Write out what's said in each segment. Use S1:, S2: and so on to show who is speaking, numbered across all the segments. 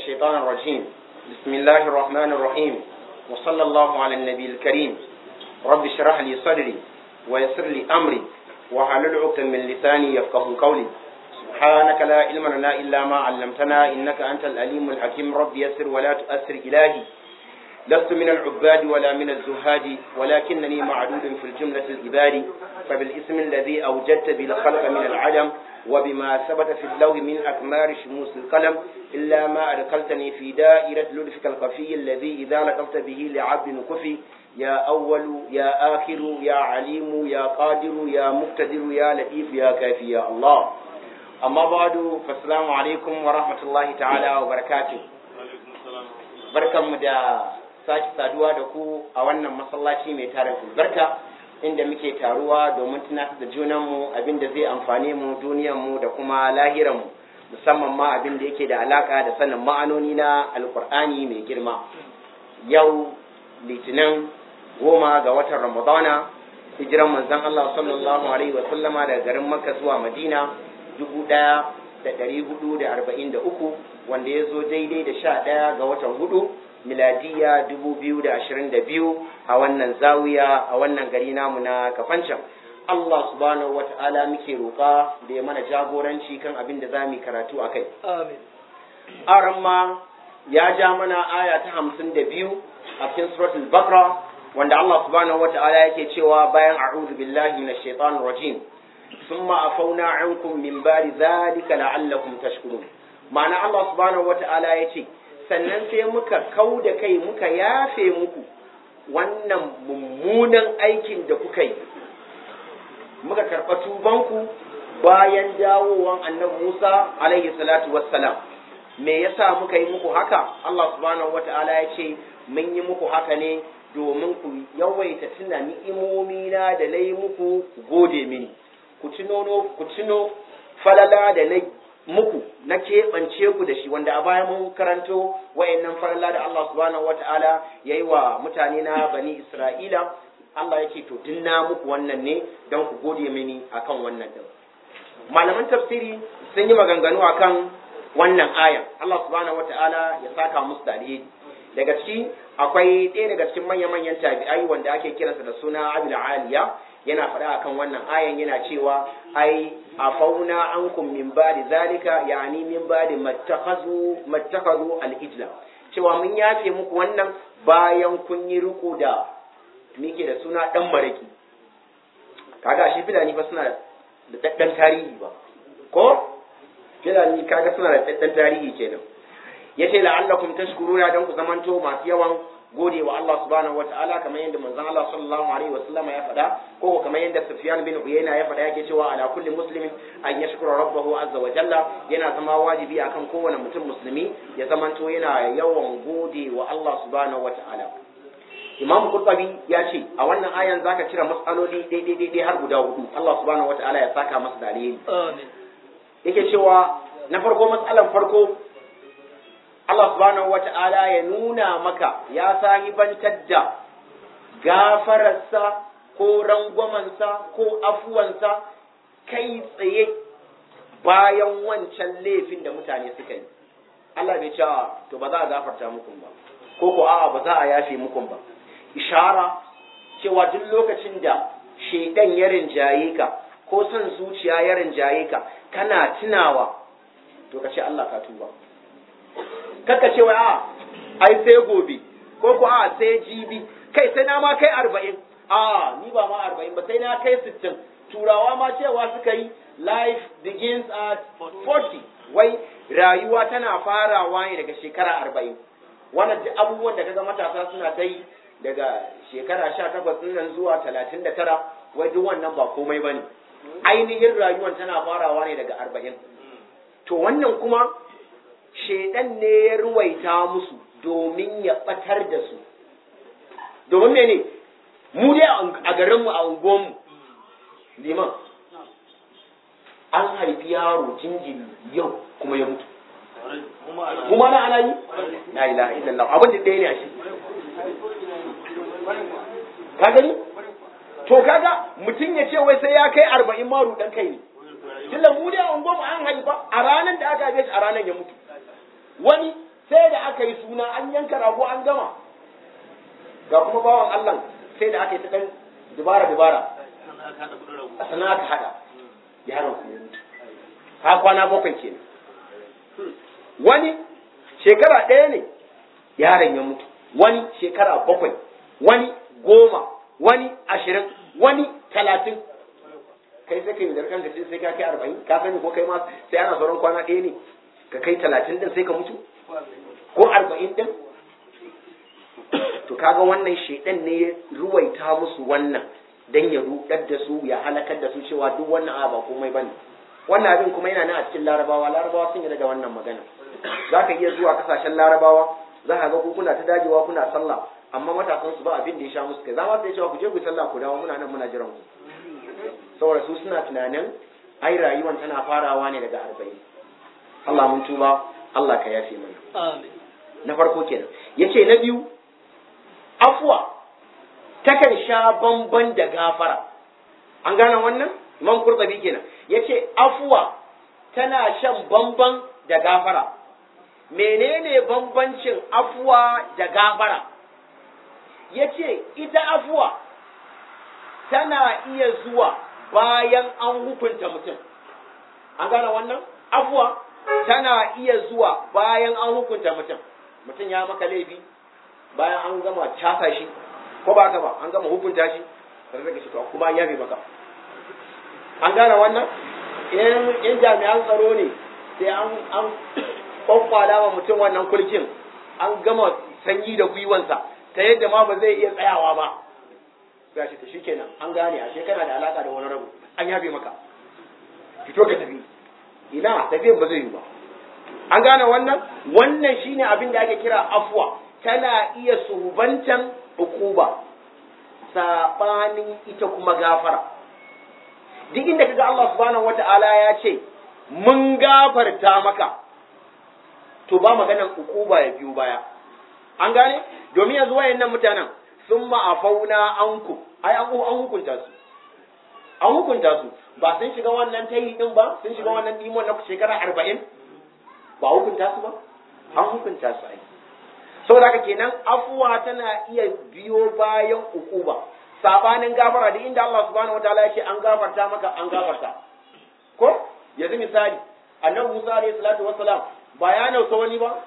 S1: الشيطان الرجيم بسم الله الرحمن الرحيم وصلى الله على النبي الكريم رب اشرح لي صدري ويسر لي أمري وحلل عقدة من لساني يفقه قولي سبحانك لا علم لنا إلا ما علمتنا إنك أنت الأليم الحكيم رب يسر ولا تؤثر إلهي لست من العباد ولا من الزهاد ولكنني معدود في الجملة الإباد فبالاسم الذي أوجدت بالخلق من العدم وبما ثبت في اللوح من أكمار شموس القلم إلا ما أدخلتني في دائرة لطفك الخفي الذي إذا لطفت به لعبد كفي يا أول يا آخر يا عليم يا قادر يا مقتدر يا لطيف يا كافي يا الله أما بعد فالسلام عليكم ورحمة الله تعالى وبركاته بركة مدى sake saduwa da ku a wannan masallaci mai tarin albarka inda muke taruwa domin tunatar da junanmu abin da zai amfane mu duniyanmu da kuma lahiranmu musamman ma abin da yake da alaka da sanin ma'anoni na alkur'ani mai girma yau litinin goma ga watan ramadana hijiran manzon Allah sallallahu alaihi wa sallama daga garin makka zuwa madina dubu ɗaya da ɗari hudu da arba'in da uku wanda ya zo daidai da sha ɗaya ga watan hudu miladiya biyu a wannan zawiya a wannan gari namu na kafancan Allah subhanahu wa ta'ala muke roƙa da ya mana jagoranci kan abin da za mu karatu a kai.
S2: Amin.
S1: Aramma ya ja mana aya ta hamsin da biyu a cikin suratul Bakra wanda Allah subhanahu wa ta'ala yake cewa bayan a'udhu billahi minash shaitanir rajim thumma afawna ankum min ba'di dhalika la'allakum tashkurun ma'ana Allah subhanahu wa ta'ala yace sannan sai muka kau da kai muka yafe muku wannan mummunan aikin da kuka yi muka karɓa tubanku bayan dawowan annabi Musa alaihi salatu wassalam me yasa muka yi muku haka Allah subhanahu wata'ala ya ce mun yi muku haka ne domin ku yawaita tuna ni'imomi na da nayi muku ku gode mini ku tuno ku tuno falala da na muku na keɓance ku da shi wanda a baya mun karanto wayannan farilla da Allah subhanahu wata'ala ya yi wa mutane na bani Isra'ila Allah yake to dinna muku wannan ne don ku gode mini akan wannan din malaman tafsiri sun yi maganganu akan wannan ayan Allah subhanahu wata'ala ya saka musu da alheri daga ciki akwai ɗaya daga cikin manya-manyan tabi'ai wanda ake kiransa da suna Abul Aliya yana faɗa akan wannan ayan yana cewa ai afauna ankum min ba'di zalika yani min ba'di mattakhazu mattakhazu al-ijla cewa mun yafe muku wannan bayan kun yi riko da mike da suna dan maraki kaga shi filani fa suna da daddan tarihi ba ko filani kaga suna da daddan tarihi kenan yace la'allakum tashkuruna dan ku zamanto masu yawan gode wa Allah subhanahu wa ta'ala kamar yadda manzon Allah sallallahu alaihi wa sallama ya faɗa ko kamar yadda Sufyan bin Uyayna ya faɗa yake cewa ala kulli muslimin an yashkura rabbahu azza wa jalla yana zama wajibi akan kowane mutum musulmi ya zamanto yana yawan gode wa Allah subhanahu wa ta'ala Imam Qurtubi ya ce a wannan ayan zaka cire matsaloli daidai daidai har guda hudu Allah subhanahu wa ta'ala ya saka masa da alheri
S2: Amin.
S1: yake cewa na farko matsalan farko Allah subhanahu wata'ala ya nuna maka ya sahibantar da gafararsa ko rangwamansa ko afuwansa kai tsaye bayan wancan laifin da mutane suka yi. Allah bai cewa to ba za a gafarta muku ba, ko ko a'a ba za a yafe muku ba. Ishara cewa duk lokacin da shaidan ya rinjaye ka ko son zuciya ya rinjaye ka kana tunawa to ka ce Allah ka tuba. kaka ce wai a ai sai gobe ko ko a sai jibi kai sai na ma kai arba'in a ni ba ma arba'in ba sai na kai sittin turawa ma cewa suka yi life begins at 40 wai rayuwa tana farawa ne daga shekara arba'in wannan duk abubuwan da kaga matasa suna ta yi daga shekara sha takwas nan zuwa talatin da tara wai duk wannan ba komai ba ne ainihin rayuwan tana farawa ne daga arba'in to wannan kuma shaidan ne ya ruwaita musu domin ya batar da su domin mene mu dai a garinmu a unguwanmu liman an haifi yaro jinjiri yau kuma ya mutu kuma na ana yi la ilaha illallah abin da ɗaya ne a shi ka gani to kaga mutum ya ce wai sai ya kai arba'in maru dan kai ne tunda mu dai a unguwanmu an haifa a ranar da aka haife shi a ranar ya mutu wani sai da aka yi suna an yanka rago an gama ga kuma bawan Allah sai da aka yi ta dan dubara dubara a sana aka hada yaron ku ya mutu ha kwana bakwai kenan wani shekara ɗaya ne yaron ya mutu wani shekara bakwai wani goma wani ashirin wani talatin kai sai ka yi zarkan ka sai ka kai arba'in ka sani ko kai ma sai ana sauran kwana ɗaya ne ka kai talatin din sai ka mutu ko arba'in din to kaga wannan shaidan ne ya ruwaita musu wannan dan ya rudar da su ya halakar da su cewa duk wannan a ba komai bane wannan abin kuma yana nan a cikin larabawa larabawa sun yarda da wannan magana za ka iya zuwa kasashen larabawa za ka ga ku kuna ta dajewa kuna sallah amma matasan su ba abin da ya sha musu kai za ma su cewa ku je ku sallah ku dawo muna nan muna jiran ku saboda su suna tunanin ai rayuwan tana farawa ne daga arba'in Allah mun tuba Allah ka yafe mana na farko kenan yace na biyu afwa takan sha bamban da gafara an gane wannan imam kurtabi kenan yace afwa tana shan bamban da gafara menene bambancin afwa da gafara yace ita afwa tana iya zuwa bayan an hukunta mutum an gane wannan afwa tana iya zuwa bayan an hukunta mutum mutum ya maka laifi bayan an gama casa shi ko ba ka ba an gama hukunta shi sai ka shi to kuma an yafe maka an gane wannan in jami'an tsaro ne sai an an kwakwala wa mutum wannan kulkin an gama sanyi da gwiwansa ta yadda ma ba zai iya tsayawa ba sai shi to shikenan an gane ashe kana da alaka da wani rabu an yafe maka fito ka tafi ina tafiyan ba zai yi ba an gane wannan wannan shine abin da ake kira afwa tana iya subantan ukuba sabanin ita kuma gafara duk inda kaga Allah subhanahu wata'ala ya ce mun gafarta maka to ba maganan ukuba ya biyo baya an gane domin yanzu wayannan mutanen sun ma'afauna anku ai an an hukunta su an hukunta su ba sun shiga wannan tayi din ba sun shiga wannan dimon na shekara arba'in ba hukunta su ba an hukunta su ai saboda haka kenan afuwa tana iya biyo bayan ukuba sabanin gafara da inda Allah subhanahu wataala ya ce an gafarta maka an gafarta ko yanzu misali annabi Musa alayhi salatu wassalam ba ya nausa wani ba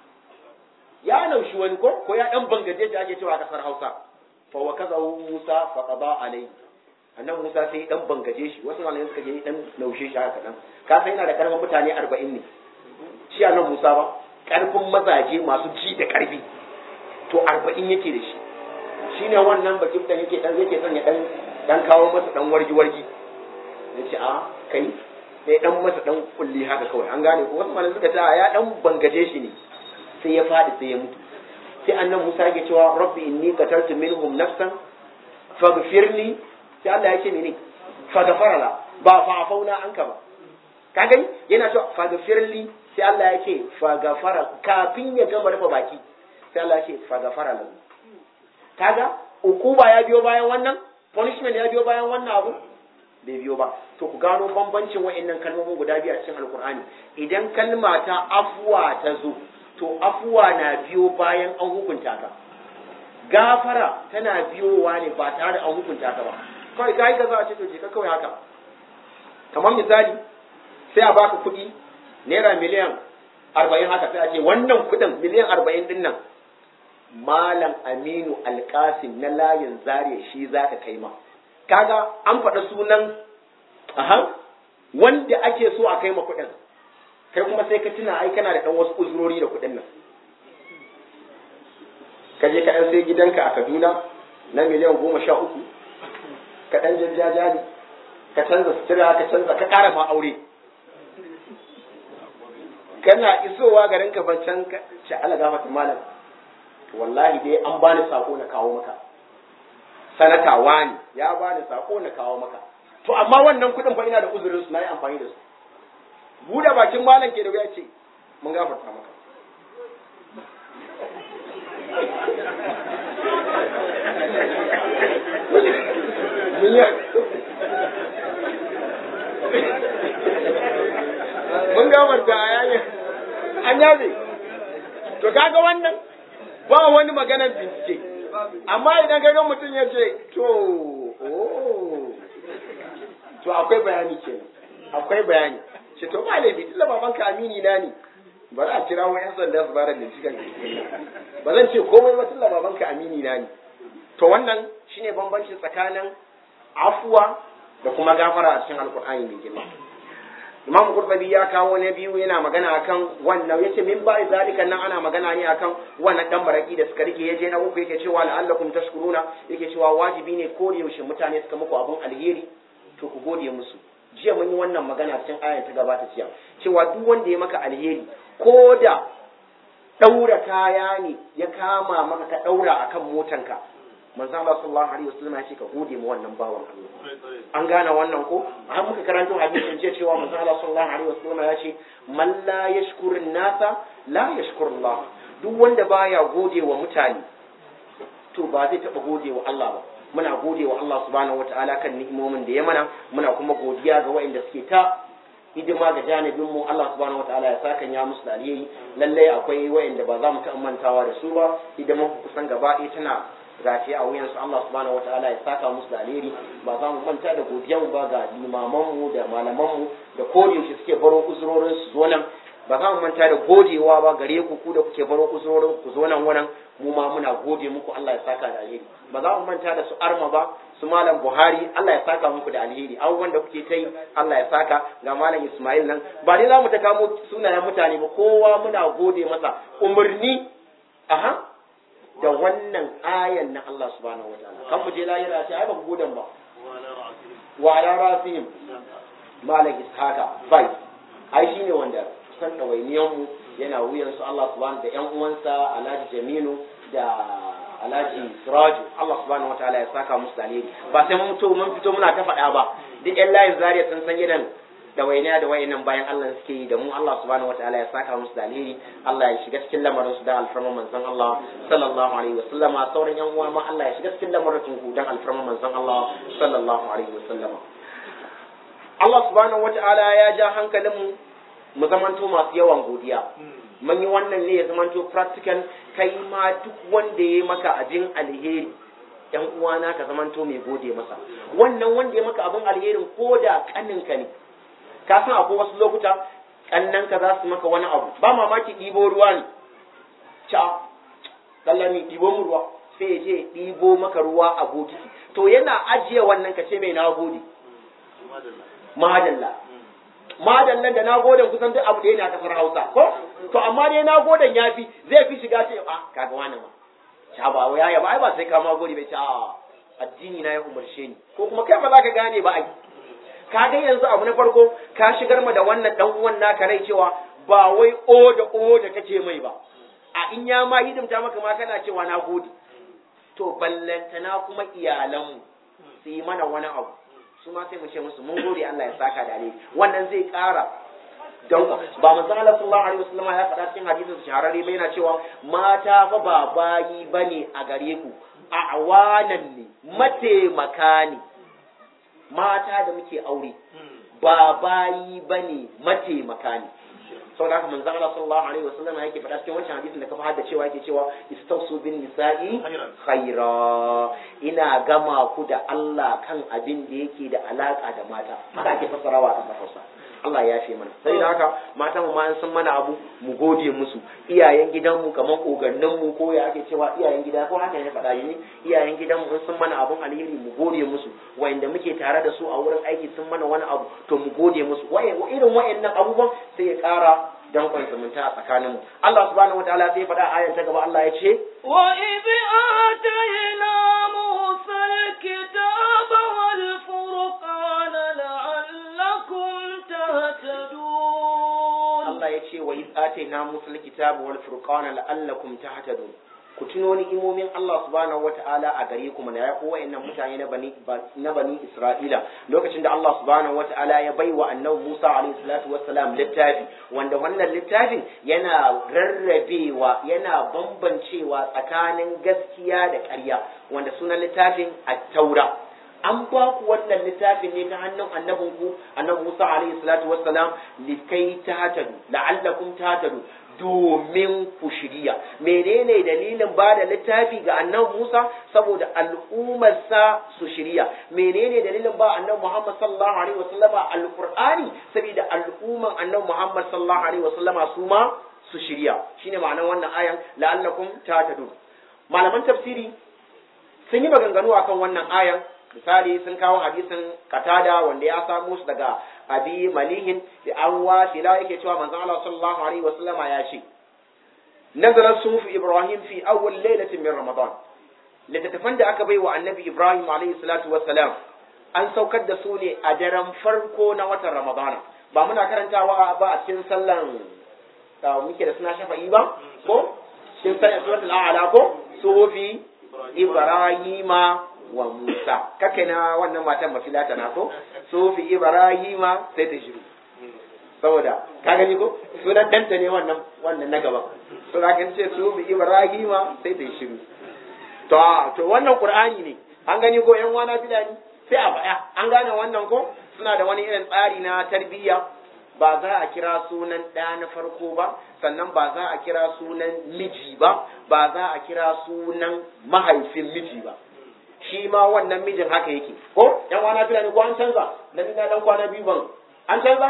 S1: ya naushi wani ko ko ya dan bangaje da ake cewa a kasar Hausa fa wa kazahu Musa fa qada alayhi annabi Musa sai dan bangaje shi wasu malamai suka je dan naushe shi haka dan ka san yana da karfin mutane 40 ne shi annabi Musa ba karfin mazaje masu ji da karfi to 40 yake da shi shine wannan bakin da yake dan yake son ya dan dan kawo masa dan wargi wargi yace a kai sai dan masa dan kulli haka kawai an gane ko wasu malamai suka ce ya dan bangaje shi ne sai ya fadi sai ya mutu sai annabi Musa yake cewa rabbi inni qataltu minhum nafsan faghfirli sai Allah yake mene faghfara la ba fa afauna anka ba ka gani yana cewa faghfirli sai Allah yake faghfara kafin ya gama rufe baki sai Allah yake faghfara lahu kaga ukuba ya biyo bayan wannan punishment ya biyo bayan wannan abu bai biyo ba to ku gano bambancin wa'annan kalmomin guda biyu a cikin alkur'ani idan kalma ta afuwa ta zo to afuwa na biyo bayan an hukunta ka gafara tana biyowa ne ba tare da an hukunta ka ba kawai kai ka za a ce to je ka kawai haka kamar misali sai a baka kuɗi naira miliyan arba'in haka sai a ce wannan kuɗin miliyan arba'in din nan malam aminu alkasim na layin zariya shi za ka kai ma kaga an faɗa sunan aha wanda ake so a kai ma kuɗin kai kuma sai ka tuna ai kana da ɗan wasu uzurori da kuɗin nan ka je ka ɗan sai gidanka a kaduna na miliyan goma sha uku ka ɗan jajjaja ne ka canza sutura ka canza ka ƙara ma aure kana isowa garin ka ban can ce ala gafata malam wallahi dai an bani sako na kawo maka sanata wani ya bani sako na kawo maka to amma wannan kuɗin fa ina da uzurin su na yi amfani da su buɗe bakin malam ke da ya ce mun gafarta maka mun gafarta a yayin an yabe to kaga wannan ba wani maganar bincike amma idan kaga mutum ya ce to oh to akwai bayani kenan akwai bayani ce to ba laifi tunda babanka amini na ne ba za a kira wa yan sanda su bada binciken ba zan ce komai ba tunda babanka amini na ne to wannan shine bambanci tsakanin afuwa da kuma gafara a cikin alkur'ani mai girma Imam Qurtubi ya kawo na biyu yana magana akan wannan yace min ba zalika nan ana magana ne akan wannan dan baraki da suka rike yaje na uku yake cewa la'allakum tashkuruna yake cewa wajibi ne ko da yaushe mutane suka muku abun alheri to ku gode musu jiya mun yi wannan magana cikin ayar ta gabata jiya cewa duk wanda ya maka alheri ko da daura kaya ne ya kama maka ka daura akan motanka manzo Allah sallallahu alaihi wasallam ya ce ka gode mu wannan bawan Allah an gane wannan ko an muka karanto hadisin ce cewa manzo Allah sallallahu alaihi wasallam ya ce man la yashkurun nasa la yashkurullah duk wanda baya gode wa mutane to ba zai taba gode wa Allah ba muna gode wa Allah subhanahu wataala kan ni'imomin da ya mana muna kuma godiya ga waɗanda suke ta hidima ga janibin mu Allah subhanahu wataala ya saka ya musu da alheri lallai akwai waɗanda ba za mu ta mantawa da su ba hidiman kusan gaba ɗaya tana gashi a wuyansu Allah subhanahu wataala ya saka musu da alheri ba za mu manta da godiyan ba ga limaman mu da malaman mu da yaushe suke baro uzurorin su zo nan ba za mu manta da godewa ba gare ku ku da kuke baro uzurorin ku zo nan wannan mu ma muna gode muku Allah ya saka da alheri ba za mu manta da su arma ba su malam Buhari Allah ya saka muku da alheri abubuwan da kuke ta yi Allah ya saka ga malam Ismail nan ba dai za mu ta kamo sunayen mutane ba kowa muna gode masa umarni aha da wannan ayan na Allah subhanahu wa ta'ala kan mu je lahira ce ai ba ku godan ba wa ala rasihim malam ishaka bai ai shine wanda san dawainiyan mu yana wuyan su Allah subhanahu da ƴan uwansa Alhaji Jaminu da Alhaji Siraju Allah subhanahu wa ta'ala ya saka musu da alheri ba sai mun fito mun fito muna ta faɗa ba duk ƴan layin zariya sun san irin da wainiya da wayannan bayan Allah suke yi da mu Allah subhanahu wataala ya saka musu da alheri Allah ya shiga cikin lamarin su da alfarman manzon Allah sallallahu alaihi wasallama sauran yan uwa ma Allah ya shiga cikin lamarin ku dan alfarman manzon Allah sallallahu alaihi wasallama Allah subhanahu wataala ya ja hankalin mu mu zamanto masu yawan godiya mun yi wannan ne ya zamanto practical kai ma duk wanda ya maka abin alheri yan uwana ka zamanto mai gode masa wannan wanda ya maka abin alherin ko da kaninka ne ka san akwai wasu lokuta kannan ka za su maka wani abu ba mamaki ɗibo ruwa ne ca kallami ɗibo mu ruwa sai ya je ɗibo maka ruwa a bokiti to yana ajiye wannan ka ce mai na gode madalla madallan da na goden kusan duk abu da yana kasar hausa ko to amma dai na goden ya fi zai fi shiga ce a kaga wani ma ca ba ya ba ai ba sai ka ma gode bai ce a addini na ya umarce ni ko kuma kai ba za ka gane ba ai ka ga yanzu abu na farko ka shigar ma da wannan dan uwan naka rai cewa ba wai o da o da kake mai ba a in ya ma hidimta maka ma kana cewa na gode to ballantana kuma iyalanmu su yi mana wani abu su ma sai mu ce musu mun gode Allah ya saka da alheri wannan zai ƙara don ba manzon Allah sallallahu alaihi wasallam ya faɗa cikin hadisin shahararre bai yana cewa mata fa ba bayi bane a gare ku a awanan ne mataimaka ne mata da muke aure ba bayi bane mataimaka ne saboda haka manzon Allah sallallahu alaihi wasallam yake faɗa cikin wancan hadisin da ka fahimta cewa yake cewa istausu bin nisa'i khaira ina gama ku da Allah kan abin da yake da alaka da mata haka ake fassarawa a Hausa Allah ya fi mana sai da haka mata mu ma sun mana abu mu gode musu iyayen gidanmu kamar kogannin mu ko ya ake cewa iyayen gida ko haka ne faɗa ne iyayen gidanmu in sun mana abun alheri mu gode musu wayanda muke tare da su a wurin aiki sun mana wani abu to mu gode musu waye irin wayannan abubuwan sai ya ƙara dankon zumunta a tsakaninmu Allah subhanahu wataala sai ya faɗa ayan ta gaba Allah ya ce
S2: wa idh atayna musa alkitaba wal furqana la'allakum tahtadun
S1: Allah ya ce wa idh atayna musa alkitaba wal furqana la'allakum tahtadun ku tuno ni'imomin Allah subhanahu wata'ala a gare ku mana ya ko wayannan mutane na bani na bani Isra'ila lokacin da Allah subhanahu wata'ala ya baiwa annabi Musa alaihi salatu wassalam littafi wanda wannan littafin yana rarrabewa yana bambancewa tsakanin gaskiya da ƙarya wanda sunan littafin at-taura an ba ku wannan littafin ne ta hannun annabinku annabi Musa alaihi salatu wassalam likai tahtadu la'allakum tahtadu domin ku shirya menene dalilin ba da littafi ga annabi Musa saboda al'ummarsa su shirya menene dalilin ba annabi Muhammad sallallahu alaihi wasallama alqur'ani saboda al'umman annabi Muhammad sallallahu alaihi wasallama su ma su shirya shine ma'anar wannan ayan la'allakum tahtadun malaman tafsiri sun yi maganganu akan wannan ayan misali sun kawo hadisin katada wanda ya samu su daga abi malihin da an wasila yake cewa manzon Allah sallallahu alaihi wasallama ya ce nazarar sufu ibrahim fi awwal lailatin min ramadan littattafan da aka bai wa annabi ibrahim alaihi salatu wassalam an saukar da su ne a daren farko na watan ramadana ba muna karantawa ba a cikin sallan da muke da suna shafa'i ba ko cikin sallan suratul a'la ko sufi ibrahima wa Musa kake na wannan matan mafilata na ko sufi Ibrahima sai ta shiru saboda ka gani ko sunan danta ne wannan wannan na gaba to da kan ce sufi Ibrahima sai ta shiru to to wannan Qur'ani ne an gani ko yan wana filani sai a faɗa an gane wannan ko suna da wani irin tsari na tarbiyya ba za a kira sunan ɗa na farko ba sannan ba za a kira sunan miji ba ba za a kira sunan mahaifin miji ba shi ma wannan mijin haka yake ko yan wana tuna ne ko an canza na ina dan kwana biyu ban an canza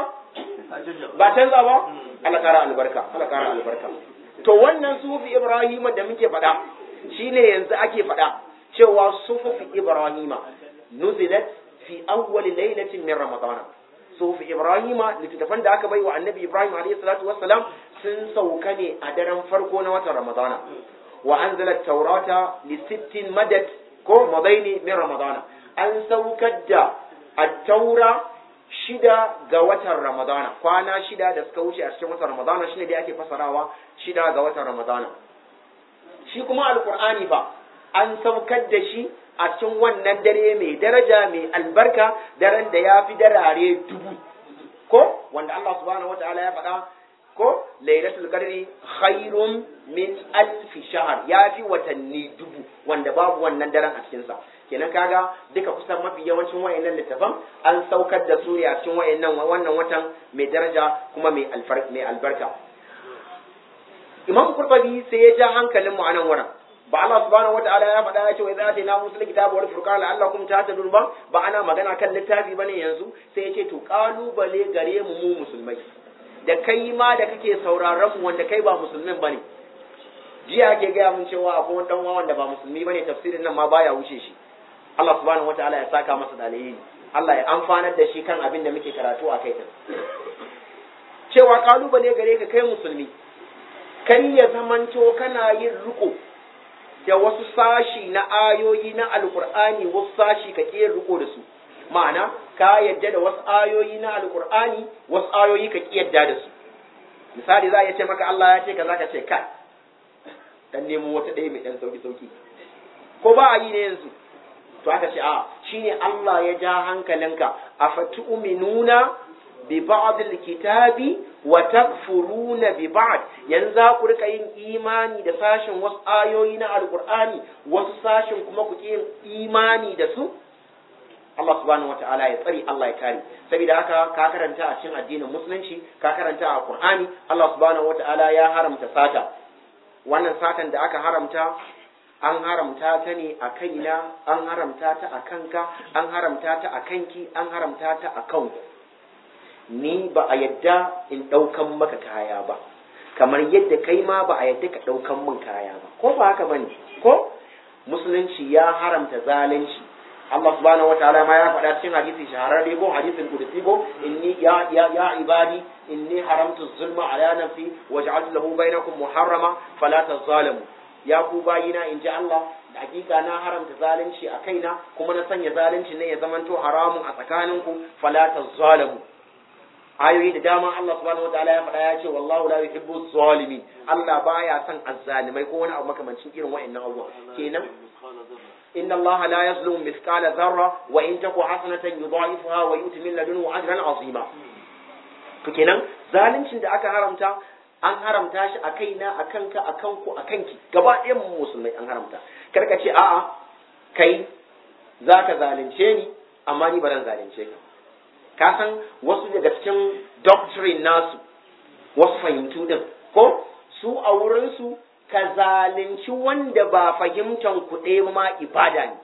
S1: ba canza ba Allah kara albarka Allah kara albarka to wannan sufi ibrahima da muke faɗa shine yanzu ake faɗa cewa sufi ibrahima nuzilat fi awwal laylatin min ramadan sufi ibrahima littattafan da aka bai wa annabi ibrahim alayhi salatu wassalam sun sauka ne a daren farko na watan ramadana wa anzalat taurata li sittin madad ko madaini min ramadana an saukar da attaura shida ga watan ramadana kwana shida da suka wuce a cikin watan ramadana shine dai ake fasarawa shida ga watan ramadana shi kuma alqur'ani fa an saukar da shi a cikin wannan dare mai daraja mai albarka daren da ya fi darare dubu ko wanda Allah subhanahu wataala ya faɗa ko lailatul qadri khairun min alfi shahr ya fi watanni dubu wanda babu wannan daren a cikin sa kenan kaga duka kusan mafi yawancin wayannan littafan an saukar da su a cikin wayannan wannan watan mai daraja kuma mai mai albarka Imam Qurtubi sai ya ja hankalin mu a nan wurin ba Allah subhanahu wataala ya faɗa ya ce wa idza atayna musul kitaba wal furqana la'allakum tahtadun ba ba ana magana kan littafi bane yanzu sai ya ce to kalubale gare mu mu musulmai da kai ma da kake sauraron mu wanda kai ba musulmin bane jiya ake gaya mun cewa akwai wani dan wanda ba musulmi bane tafsirin nan ma baya wuce shi Allah subhanahu wataala ya saka masa da alheri Allah ya amfanar da shi kan abin da muke karatu a kai cewa kalubale gare ka kai musulmi kai ya zamanto kana yin riko da wasu sashi na ayoyi na alkur'ani wasu sashi ka ƙi riko da su ma'ana ka yadda da wasu ayoyi na alkur'ani wasu ayoyi ka ƙi yadda da su misali za a iya ce maka Allah ya ce ka za ka ce kai dan nemo wata ɗaya mai ɗan sauki sauki ko ba a yi ne yanzu to aka ce a shine Allah ya ja hankalinka afatu'minuna bi ba'd kitabi wa takfuruna bi ba'd yanzu za ku rika yin imani da sashin wasu ayoyi na alqur'ani wasu sashin kuma ku yin imani da su Allah subhanahu wata'ala ya tsari Allah ya kare saboda haka ka karanta a cikin addinin musulunci ka karanta a Qur'ani Allah subhanahu wata'ala ya haramta sata wannan satan da aka haramta an haramta ta ne a kaina an haramta ta a kanka an haramta ta a kanki an haramta ta a kanku ni ba a yadda in ɗaukan maka kaya ba kamar yadda kai ma ba a yadda ka ɗaukan min kaya ba ko ba haka bane ko musulunci ya haramta zalunci Allah subhanahu wa ta'ala ma ya faɗa cikin hadisi shahararre ko hadisin kudusi ko inni ya ya ya ibadi inni haramtu zulma ala nafsi wa ja'altu lahu bainakum muharrama fala tazalamu ya ku bayina in ji Allah da hakika na haramta zalunci a kaina kuma na sanya zalunci ne ya zamanto haramun a tsakaninku fala tazalamu ayoyi da dama Allah subhanahu wataala ya faɗa ya ce wallahu la yuhibbu zalimin Allah baya son azzalimai ko wani abu makamancin irin wa'annan abubuwa kenan inna Allah la yazlimu mithqala dharra wa in taku hasanatan yudha'ifuha wa yu'ti min ladunhu ajran 'azima to kenan zaluncin da aka haramta an haramta shi a kaina a kanka a kanku a kanki gaba ɗayan mu musulmai an haramta kar ka ce a'a kai zaka zalunce ni amma ni ba zan zalunce ka ka san wasu daga cikin doctrine nasu wasu fahimtu din ko su a wurinsu ka zalunci wanda ba fahimtan ku ɗaya ma ibada ne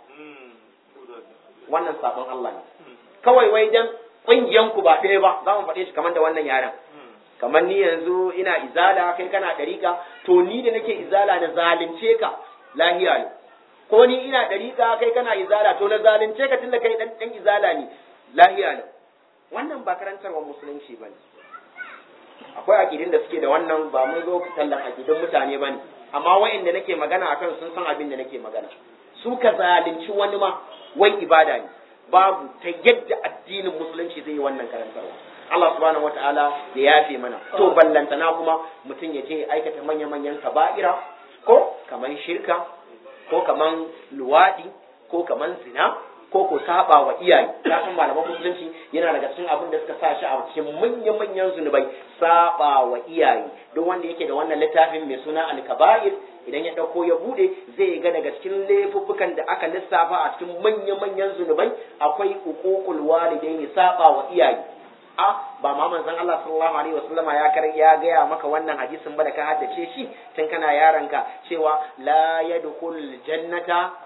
S1: wannan sabon Allah ne kawai wai dan ƙungiyan ku ba ɗaya ba za mu faɗe shi kamar da wannan yaren kamar ni yanzu ina izala kai kana ɗariƙa to ni da nake izala na zalunce ka lahiya ne ko ni ina ɗariƙa kai kana izala to na zalunce ka tunda kai ɗan ɗan izala ne lahiya ne wannan ba karantarwa musulunci ba ne akwai akidin da suke da wannan ba mun zo tallan akidin mutane ba ne amma wa'inda nake magana akan sun san abin da nake magana su ka zalunci wani ma wai ibada ne babu ta yadda addinin musulunci zai yi wannan karantarwa Allah subhanahu wata'ala ya yafe mana to ballantana kuma mutum ya je aikata manya-manyan kaba'ira ko kaman shirka ko kaman luwadi ko kaman zina ko ko saba wa iyaye ka san malaman musulunci yana daga cikin abin da suka sa shi a cikin manya-manyan zunubai saba wa iyaye duk wanda yake da wannan littafin mai suna al-kaba'ir idan ya dauko ya bude zai ga daga cikin laifuffukan da aka lissafa a cikin manya-manyan zunubai akwai uququl walidaini saba wa iyaye a ba ma manzon Allah sallallahu alaihi wasallama ya kar ya gaya maka wannan hadisin ba da ka haddace shi tun kana yaranka cewa la yadkhul jannata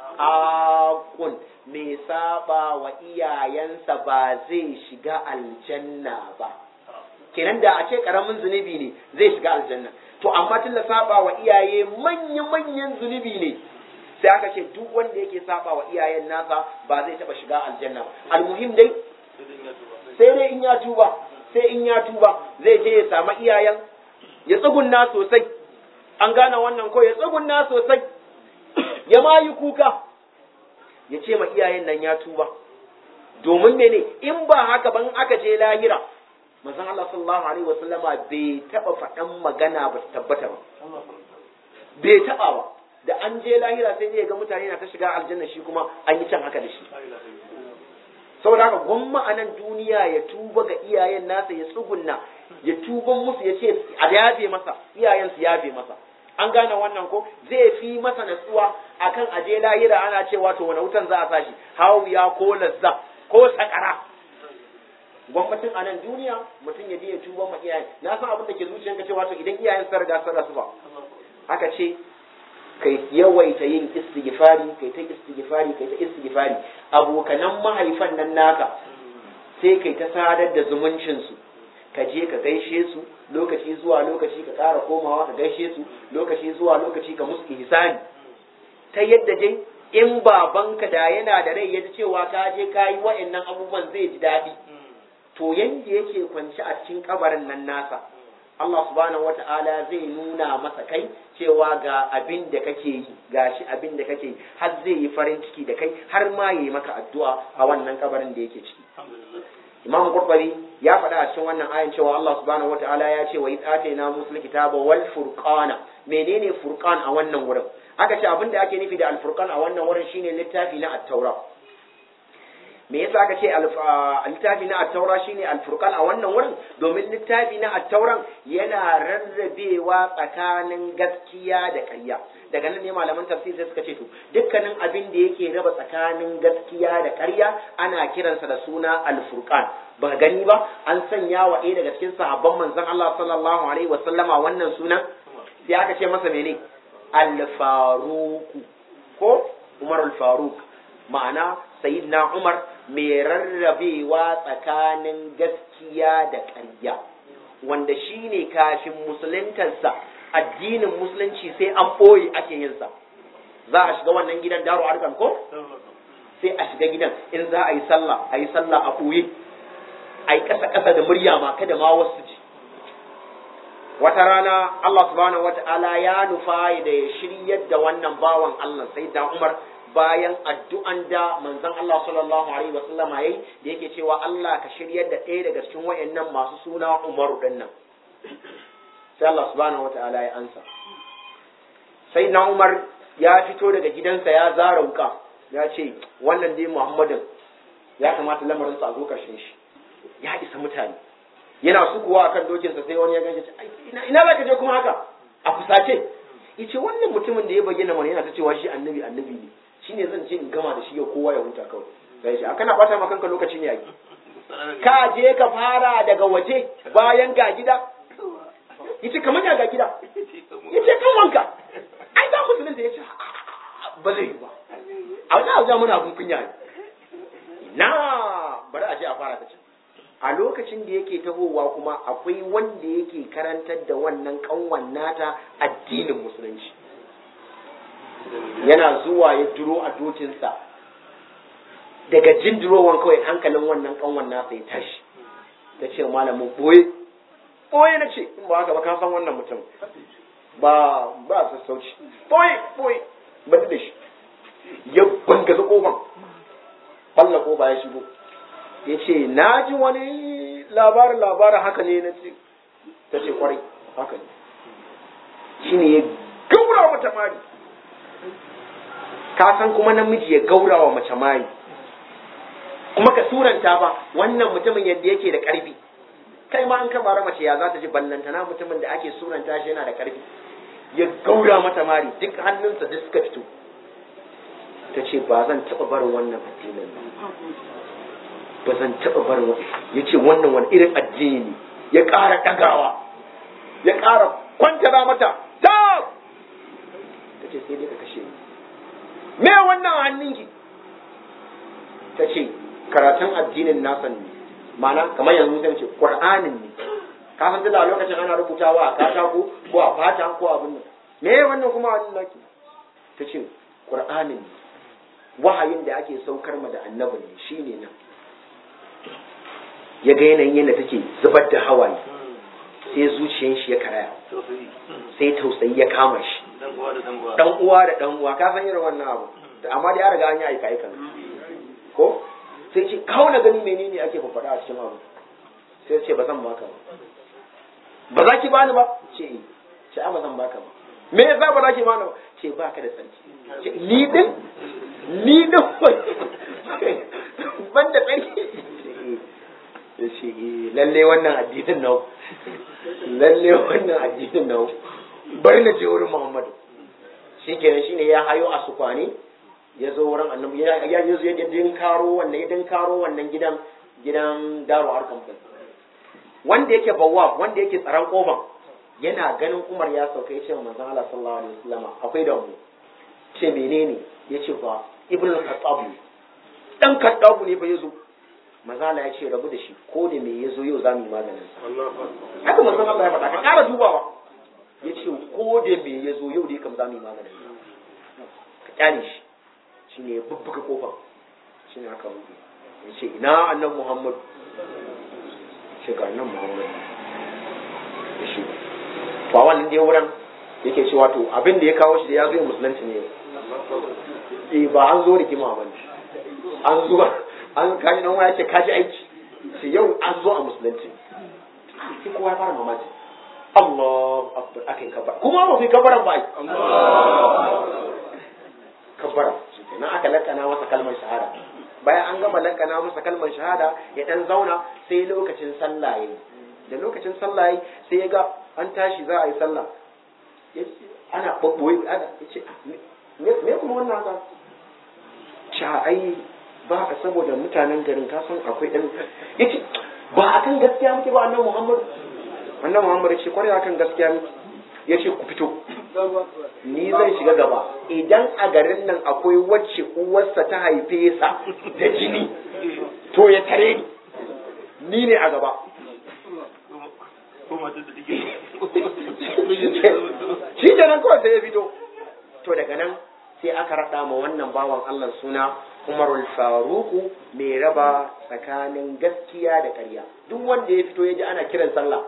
S1: aqun mai saba wa iyayensa ba zai shiga aljanna ba kenan da a ce karamin zunubi ne zai shiga aljanna to amma tun da saba wa iyaye manya manyan zunubi ne sai aka ce duk wanda yake saba wa iyayen nasa ba zai taba shiga aljanna ba almuhim dai sai dai in ya tuba sai in ya tuba zai je ya samu iyayen ya tsugunna sosai an gane wannan ko ya tsugunna sosai ya ma yi kuka ya ce ma iyayen nan ya tuba domin mene in ba haka ban aka je lahira manzon Allah sallallahu alaihi wasallama bai taba faɗan magana ba tabbata ba bai taba ba da an je lahira sai ya ga mutane na ta shiga aljanna shi kuma an yi can haka da shi saboda haka gwamma a nan duniya ya tuba ga iyayen nasa ya tsugunna ya tuban musu ya ce a yafe masa iyayen su yafe masa an gane wannan ko zai fi masa natsuwa akan aje lahira ana cewa to wani wutan za a sashi hawiya ko lazza ko sakara gwamnatin a nan duniya mutum ya je ya tuba ma iyayen na san abin da ke zuciyanka cewa to idan iyayen sun riga sun rasu ba aka ce kai yawaita yin istighfari kai ta istighfari kai ta istighfari abokanan mahaifan nan naka sai kai ta sadar da zumuncin su ka je ka gaishe su lokaci zuwa lokaci ka ƙara komawa ka gaishe su lokaci zuwa lokaci ka musu ihsani ta yadda dai in babanka da yana da rai ya ji cewa ka je ka yi wa'annan abubuwan zai ji daɗi to yanda yake kwanci a cikin kabarin nan nasa Allah subhanahu wata'ala zai nuna masa kai cewa ga abin da kake yi ga shi abin da kake yi har zai yi farin ciki da kai har ma yi maka addu'a a wannan kabarin da yake ciki Imam Qurtubi ya faɗa a cikin wannan ayan cewa Allah subhanahu wata'ala ya ce wa idh atayna musul kitaba wal furqana menene furqan a wannan wurin aka ce abin da ake nufi da al furqan a wannan wurin shine littafi na at-taura me yasa aka ce littafi na attaura shine alfurqan a wannan wurin domin littafi na attauran yana rarrabewa tsakanin gaskiya da ƙarya daga nan ne malaman tafsir sai suka ce to dukkanin abin da yake raba tsakanin gaskiya da ƙarya ana kiransa da suna alfurqan ba gani ba an sanya wa ɗaya daga cikin sahabban manzon Allah sallallahu alaihi wa sallama wannan sunan sai aka ce masa mene al-faruq ko Umar al-Faruq ma'ana sayyidina Umar mai rarrabewa tsakanin gaskiya da ƙarya wanda shi ne kafin musuluntarsa addinin musulunci sai an ɓoye ake yinsa za a shiga wannan gidan daro arkan ko sai a shiga gidan in za a yi sallah a yi sallah a ɓoye a yi ƙasa-ƙasa da murya ma kada ma wasu ji wata rana Allah subhanahu wata'ala ya nufa da ya shiryar da wannan bawan Allah sai da Umar bayan addu'an da manzon Allah sallallahu alaihi wasallama yayi da yake cewa Allah ka shiryar da ɗaya daga cikin wayannan masu suna Umaru din nan sai Allah subhanahu wataala ya ansa sai na Umar ya fito daga gidansa ya zara wuka ya ce wannan dai Muhammadin ya kamata lamarin sa a zo karshen shi ya isa mutane yana sukuwa akan dokinsa sai wani ya ganshi ina ina zaka je kuma haka a fusace yace wannan mutumin da ya bayyana mana yana ta cewa shi annabi annabi ne shine zan je in gama da shi yau kowa ya huta kawai sai shi kana bata maka kanka lokaci ne yaki ka je ka fara daga waje bayan ga gida yace kamar ya ga gida yace kan wanka ai za musulunta yace ba zai yi ba a wani abu mana abun kunya ne na bari a je a fara ta can a lokacin da yake tahowa kuma akwai wanda yake karantar da wannan kanwan nata addinin musulunci yana zuwa ya duro a dokinsa daga jin durowan kawai hankalin wannan kanwan nasa ya tashi ta ce malamin boye boye na ce in ba haka ba ka san wannan mutum ba ba sassauci boye boye ba da shi ya bangaza kofan balla kofa ya shigo ya ce na ji wani labarin labarin haka ne na ce ta ce kwarai haka ne shi ne ya gaura mata mari ka san kuma namiji ya gaura wa mace mari kuma ka suranta ba wannan mutumin yadda yake da karfi kai ma an ka bara mace ya za ta ji ballantana mutumin da ake suranta shi yana da karfi ya gaura mata mari duk hannunsa duk suka fito ta ce ba zan taɓa barin wannan addinin ba ba zan taɓa barin wani ya ce wannan wani irin addini ne ya ƙara ɗagawa ya ƙara kwantara mata ta ta ce sai dai ka kashe ni me wannan hannunki ta ce karatun addinin nasa ne ma'ana kamar yanzu zan ce qur'anin ne ka san da lokacin ana rubutawa a katako ko a fata ko abin nan me wannan kuma hannun naki ta ce qur'anin ne wahayin da ake saukar ma da annabi ne shine nan ya ga yanayin yadda take zubar da hawaye sai zuciyar shi ya karaya sai tausayi ya kama shi dan uwa da dan uwa ka san irin wannan abu amma da ya riga an yi aika aika ko sai ce kawo na gani menene ake faɗa a cikin abu sai ce ba zan baka ba ba za ki bani ba ce ce ba zan baka ba me yasa ba za ki bani ba ce baka da sarki ce ni din ni din ban da tsarki ya ce lalle wannan addinin nau lalle wannan addinin nau bari na je wurin muhammadu shi kenan shine ya hayo a sukwani ya zo wurin annabi ya ya zo ya din karo wannan ya din karo wannan gidan gidan daro harkan wanda yake bawwa wanda yake tsaron kofan yana ganin Umar ya sauka ya ce wa manzon Allah sallallahu alaihi wasallam akwai da mu ce menene yace fa ibnu khattab dan khattab ne fa yazo mazala ya ce rabu da shi ko da me ya zo yau za mu yi maganin sa haka manzon Allah ya faɗa ka ƙara dubawa ya ce ko da me ya zo yau dai kam za mu yi maganin sa ka kyale shi shi ne ya bubbuga kofa shi ne aka buɗe ya ce ina annan Muhammad shi ga annan Muhammad ya shi to a wannan dai wurin yake cewa to abin da ya kawo shi da ya zo ya musulunci ne eh ba an zo rigima ba ne an zo an kaji nan waya ce kaji aiki sai yau an zo a musulunci sai kowa ya fara mamaki Allah akbar akai kabara kuma ba fi kabaran ba ai kabara na aka lakana masa kalmar shahada bayan an gama lakana masa kalmar shahada ya dan zauna sai lokacin sallah yayi da lokacin sallah yayi sai ya ga an tashi za a yi sallah ana babboye ana yace me kuma wannan haka cha ai ba a saboda mutanen garin kasan akwai ɗan ya ce ba a kan gaskiya muke ba annan muhammadu annan muhammadu ce kwarai akan gaskiya muke ya ce ku fito ni zan shiga gaba idan a garin nan akwai wacce uwarsa ta haife sa da jini to ya tare ni ni ne a gaba shi kenan kawai sai ya fito to daga nan sai aka raɗa ma wannan bawan Allah suna Umarul Faruku mai raba tsakanin gaskiya da ƙarya duk wanda ya fito ya ji ana kiran sallah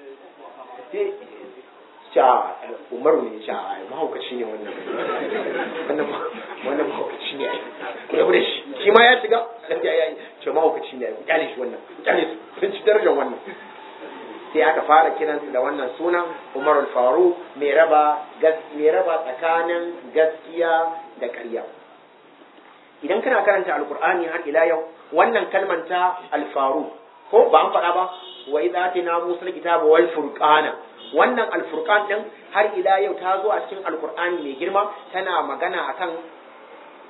S1: sha Umaru ne sha ai mahaukaci ne wannan wannan wannan mahaukaci ne ai ku rabu da shi shi ma ya shiga dan ya yi ce mahaukaci ne ai ku kyale shi wannan ku kyale su sun ci darajar wannan sai aka fara kiransu da wannan sunan Umarul Faruq mai raba mai raba tsakanin gaskiya da ƙarya idan kana karanta alkur'ani har ila yau wannan kalman ta alfaru ko ba an faɗa ba wa idza atina musa alkitaba wal furqana wannan alfurqan din har ila yau ta zo a cikin alkur'ani mai girma tana magana akan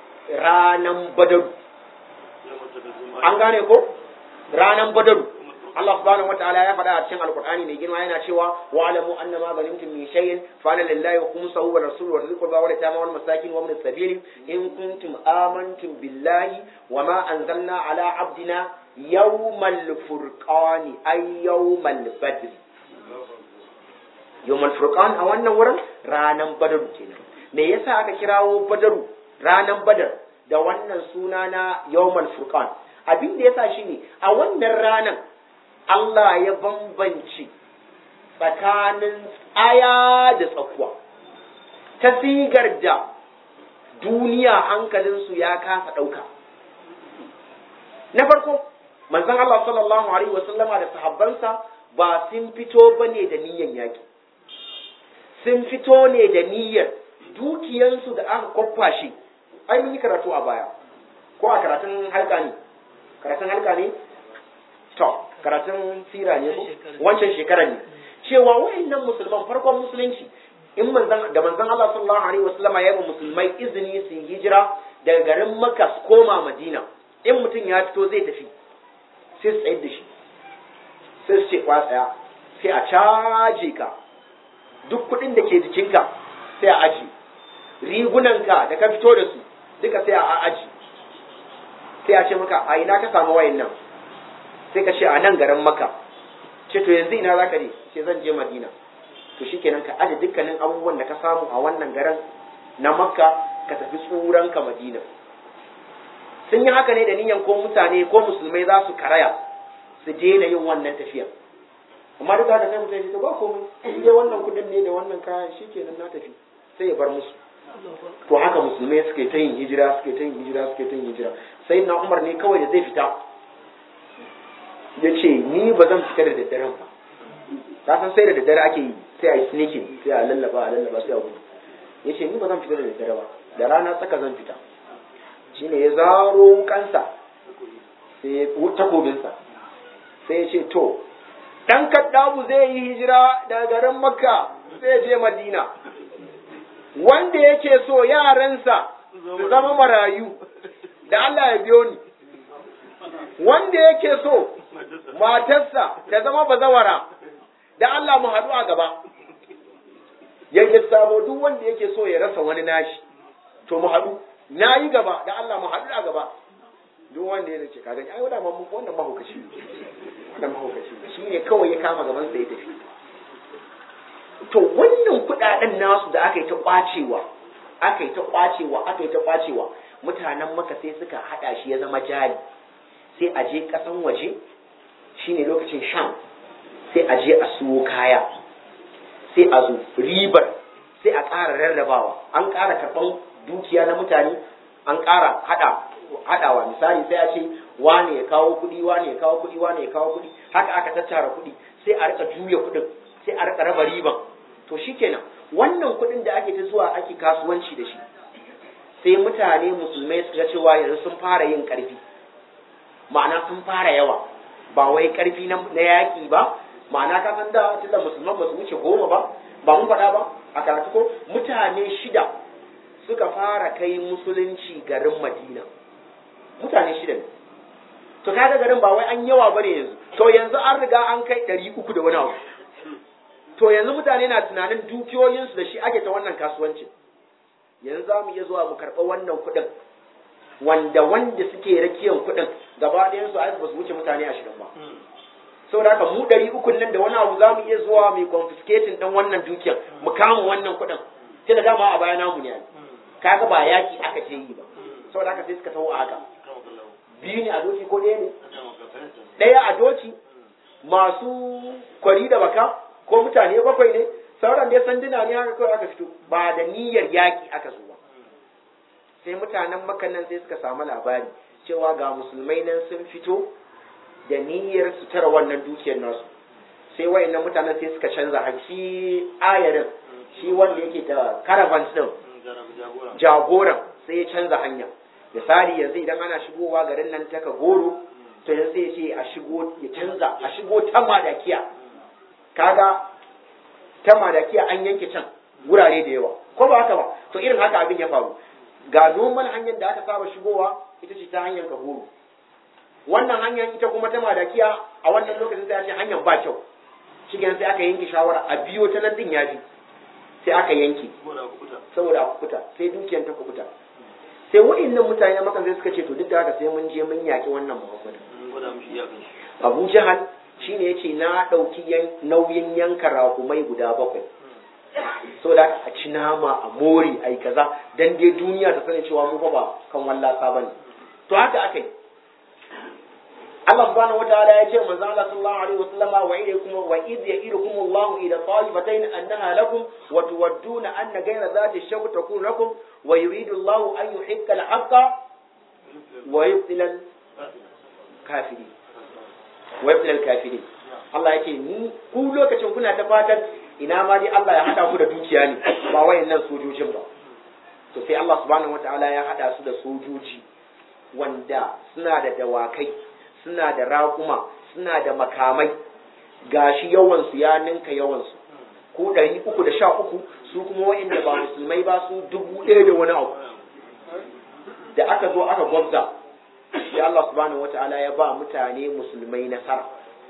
S1: ranan badaru an gane ko ranan badaru Allah subhanahu wataala ya faɗa a cikin alqur'ani mai girma yana cewa wa alamu anna ma ghanimtum min shay'in fa ana lillahi wa khumsuhu wa rasuluhu wa dhil qurba wa yatama wal masakin wa ibn as-sabil in kuntum amantum billahi wa ma anzalna ala abdina yawmal furqani ay yawmal badr yawmal furqan a wannan wurin ranan badar kenan me yasa aka kirawo badaru ranan badar da wannan suna na yawmal furqan abin da yasa shine a wannan ranan Allah ya bambanci tsakanin aya da tsakuwa ta sigar da duniya hankalinsu ya kasa ɗauka na farko manzon Allah sallallahu alaihi wasallama da sahabbansa ba sun fito bane da niyyar yaki sun fito ne da niyyar dukiyansu da aka kwakwashe ai mun yi karatu a baya ko a karatun halka ne karatun halka ne to karatun sira ne ko wancan shekara ne cewa wayannan musulman farkon musulunci in manzon da manzon Allah sallallahu alaihi wasallam ya yi musulmai izini su hijira daga garin Makka su koma Madina in mutum ya fito zai tafi sai su tsayar da shi sai su ce kwa tsaya sai a caje ka duk kuɗin da ke jikinka sai a aji rigunanka da ka fito da su duka sai a aji sai a ce maka a ina ka samu wayan nan sai ka ce a nan garin maka ce to yanzu ina zaka je ce zan je madina to shikenan ka aje dukkanin abubuwan da ka samu a wannan garin na makka ka tafi tsuranka madina sun yi haka ne da niyan ko mutane ko musulmai za su karaya su daina yin wannan tafiya amma duk da sai mutum ya ba komai in dai wannan kudin ne da wannan kayan shikenan na tafi sai ya bar musu to haka musulmai suke ta yin hijira suke ta yin hijira suke ta yin hijira sai na umar ne kawai da zai fita ya ce ni ba zan fita da daddaren ba ta san sai da daddare ake yi sai a yi sneaking sai a lallaba a lallaba sai a gudu ya ce ni ba zan fita da daddare ba da rana tsaka zan fita shine ya zaro kansa sai ya takobinsa sai ya ce to dan kaddabu zai yi hijira daga garin makka zai je madina wanda yake so yaransa su zama marayu da Allah ya biyo ni wanda yake so matarsa ta zama bazawara da Allah mu haɗu a gaba yake sabo duk wanda yake so ya rasa wani nashi to mu haɗu na yi gaba da Allah mu haɗu a gaba duk wanda ya ce kaga ai wannan mamu wannan mahaukaci wannan mahaukaci shi ne kawai ya kama gaban sa ya tafi to wannan kudaden nasu da aka yi ta kwacewa aka yi ta kwacewa aka yi ta kwacewa mutanen maka sai suka hada shi ya zama jari sai a je kasan waje shine lokacin sham sai a je a siyo kaya sai a zo ribar sai a ƙara rarrabawa an ƙara karɓan dukiya na mutane an ƙara hada hadawa misali sai a ce wane ya kawo kuɗi wane ya kawo kuɗi wane ya kawo kuɗi haka aka tattara kuɗi sai a rika juya kuɗin sai a rika raba riban to shikenan wannan kuɗin da ake ta zuwa ake kasuwanci da shi sai mutane musulmai suka cewa yanzu sun fara yin ƙarfi ma'ana sun fara yawa ba wai ƙarfi na yaƙi ba ma'ana ka san da tunda musulman ba su wuce goma ba ba mun faɗa ba a karatu ko mutane shida suka fara kai musulunci garin madina mutane shida ne to kaga garin ba wai an yawa bane yanzu to yanzu an riga an kai ɗari uku da wani abu to yanzu mutane na tunanin dukiyoyinsu da shi ake ta wannan kasuwancin yanzu za mu iya zuwa mu karɓa wannan kuɗin wanda wanda suke rakiyan kuɗin gaba ɗayan su ba su wuce mutane ashirin ba saboda haka mu ɗari uku nan da wani abu za mu iya zuwa mai confiscating ɗin wannan dukiyan mu kama wannan kuɗin sai da dama a baya namu ne kaga ba yaki aka ce yi ba saboda haka sai suka taho a haka biyu ne a doki ko ɗaya ne ɗaya a doki masu kwari da baka ko mutane bakwai ne sauran dai sanduna ne haka kawai aka fito ba da niyyar yaki aka zo ba sai mutanen makan nan sai suka samu labari cewa ga musulmai nan sun fito da niyyar su tara wannan dukiyar nasu sai wayannan mutanen sai suka canza hanci ayarin shi wanda yake da caravans din jagoran sai ya canza hanya misali yanzu idan ana shigowa garin nan ta goro to yanzu sai ya ce a shigo ya canza a shigo ta madakiya kaga ta madakiya an yanke can wurare da yawa ko ba haka ba to irin haka abin ya faru ga noman hanyar da aka saba shigowa ita ce ta hanyar kagoro wannan hanyar ita kuma ta madakiya a wannan lokacin sai a ce hanyar ba kyau shi sai aka yanke shawara a biyo ta nan din ya bi sai aka yanke saboda a kukuta sai dukiyar ta kukuta sai wa'annan mutane maka sai suka ce to duk da haka sai mun je mun yaki wannan muhammadu abu jahal shine yace na ɗauki nauyin yanka rakumai guda bakwai so da a ci nama a mori ai kaza dan dai duniya ta sani cewa mu fa ba kan wallasa bane to haka akai Allah subhanahu wataala ya ce manzo Allah sallallahu alaihi wasallam wa ilaykum wa id ya'idukum Allah ila ta'ifatayn annaha lakum wa tuwadduna anna ghayra dhati shawk takun lakum wa yuridu Allah an yuhiqqa al-haqqa wa yubtila al-kafirin wa yubtila al-kafirin Allah yake ni ku lokacin kuna ta fatan ina ma dai Allah ya hada ku da dukiya ne ba wayannan sojojin ba to sai Allah subhanahu wataala ya hada su da sojoji wanda suna da dawakai suna da raƙuma suna da makamai gashi yawansu ya ninka yawansu ko ɗari uku da sha uku su kuma wa'inda ba musulmai ba su dubu ɗaya da wani abu da aka zo aka gwabza sai Allah subhanahu wata'ala ya ba mutane musulmai nasara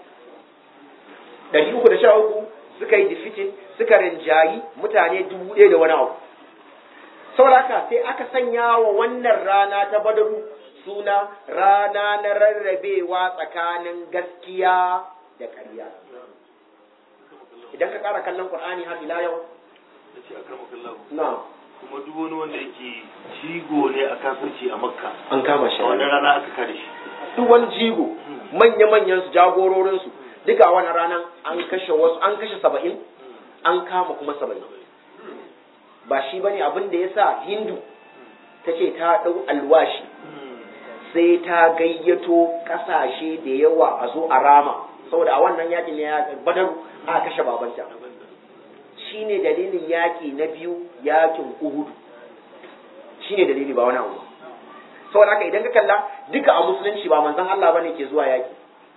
S1: ɗari uku da sha uku suka yi defeating suka rinjayi mutane dubu ɗaya da wani abu saboda haka sai aka sanya wa wannan rana ta badaru suna rana na rarrabewa tsakanin gaskiya da ƙarya idan ka ƙara kallon Qur'ani har ila yau na
S3: kuma duk wani wanda yake jigo ne a kafirci a makka
S1: an kama shi
S3: a wannan rana aka kare shi
S1: duk wani jigo manya-manyan su jagororin su duka a wannan ranar an kashe wasu an kashe saba'in an kama kuma saba'in ba shi bane abin da ya sa hindu ta ce ta ɗau alwashi sai ta gayyato kasashe da yawa a zo a rama saboda a wannan yakin ne ya badar a kashe babanta shine dalilin yaki na biyu yakin uhudu shine dalili ba wani abu saboda haka idan ka kalla duka a musulunci ba manzon Allah bane ke zuwa yaki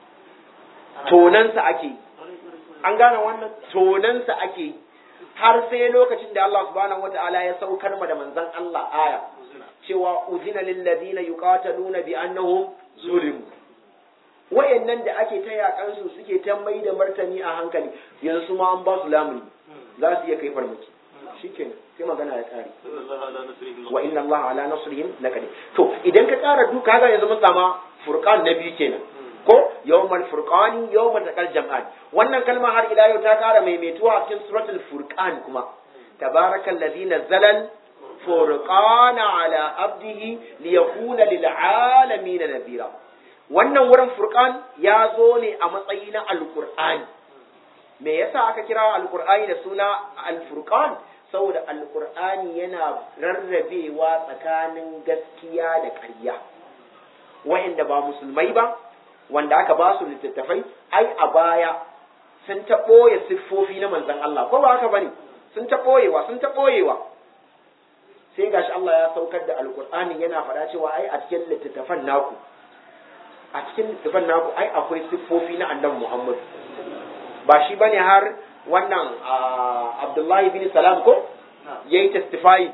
S1: tonansa ake an gane wannan tonansa ake har sai lokacin da Allah subhanahu wataala ya saukar ma da manzon Allah aya cewa uzina lilladina yuqataluna bi annahum zulimu wayannan da ake ta yakan su suke ta mai da martani a hankali yanzu ma an ba su lamuni za su iya kai farmaki shikenan sai magana ya kare wa inna Allah ala nasrihim laqadir to idan ka kara duka ga yanzu mun sama furqan na biyu kenan ko yawmal furqani yawmal taqal jam'an wannan kalma har ila yau ta kara maimaituwa a cikin suratul furqan kuma tabarakal ladzi nazzala فرقان على عبده ليكون للعالمين نذيرا wannan wurin furqan ya zo ne a matsayi na alqur'ani me yasa aka kira alqur'ani da suna alfurqan saboda alqur'ani yana rarrabewa tsakanin gaskiya da ƙarya wa'anda ba musulmai ba wanda aka ba su littattafai ai a baya sun ta ɓoye siffofi na manzon Allah ko ba haka bane sun ta ɓoyewa sun ta ɓoyewa sai gashi Allah ya saukar da alkur'ani yana faɗa cewa ai a cikin littattafan naku a cikin littattafan naku ai akwai siffofi na annabi Muhammad ba shi bane har wannan Abdullahi bin Salam ko yayi testify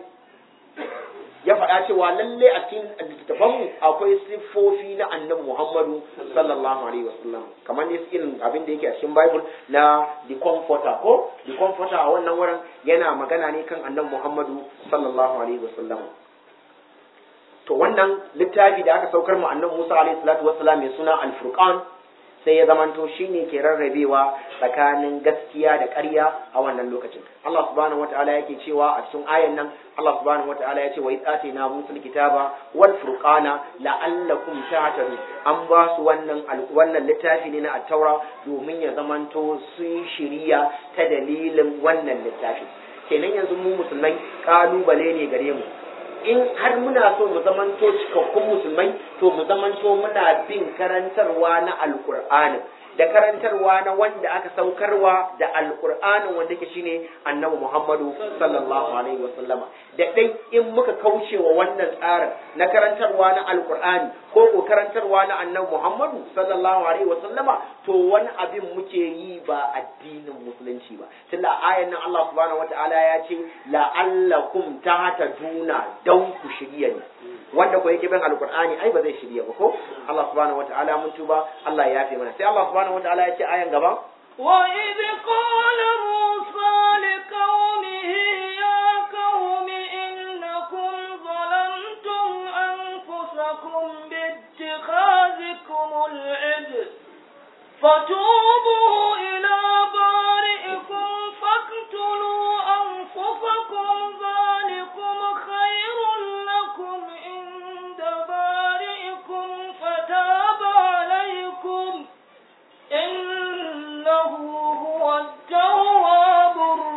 S1: ya faɗa cewa lalle a cikin littattafan mu akwai siffofi na annabi Muhammadu sallallahu alaihi wasallam kamar ne irin abin da yake a cikin Bible na the comforter ko the comforter a wannan wurin yana magana ne kan annabi Muhammadu sallallahu alaihi wasallam to wannan littafi da aka saukar mu annabi Musa alaihi salatu wassalam mai suna al-Furqan sai ya zamanto shine ke rarrabewa tsakanin gaskiya da ƙarya a wannan lokacin Allah subhanahu wataala yake cewa a cikin ayan nan Allah subhanahu wataala ya ce wa na musul kitaba wal furqana la'allakum tahtadun an ba su wannan wannan littafi ne na at-taura domin ya zamanto sun shiriya ta dalilin wannan littafi kenan yanzu mu musulmai kalubale ne gare mu in har muna so mu zamanto cikakkun musulmai to mu zamanto muna bin karantarwa na alkur'ani da karantarwa na wanda aka saukarwa da alkur'anin wanda ke shine annabi muhammadu sallallahu alaihi wasallama da dai in muka kaucewa wannan tsarin na karantarwa na alkur'ani ko ko karantarwa na annabi muhammadu sallallahu alaihi wasallama to wani abin muke yi ba addinin musulunci ba tunda ayan nan Allah subhanahu wataala ya ce la'allakum tahtaduna dan ku shirya ne wanda ko yake bin alqur'ani ai ba zai shirye ba ko Allah subhanahu wataala mun tuba Allah ya yafe mana sai Allah subhanahu wataala ya ce ayan gaba
S2: وإذ قال موسى لقومه يا قوم إنكم ظلمتم أنفسكم باتخاذكم العجل فتوبوا إلى بارئكم فاقتلوا أنفسكم ذلكم خير لكم عند بارئكم فتاب عليكم إنه هو التواب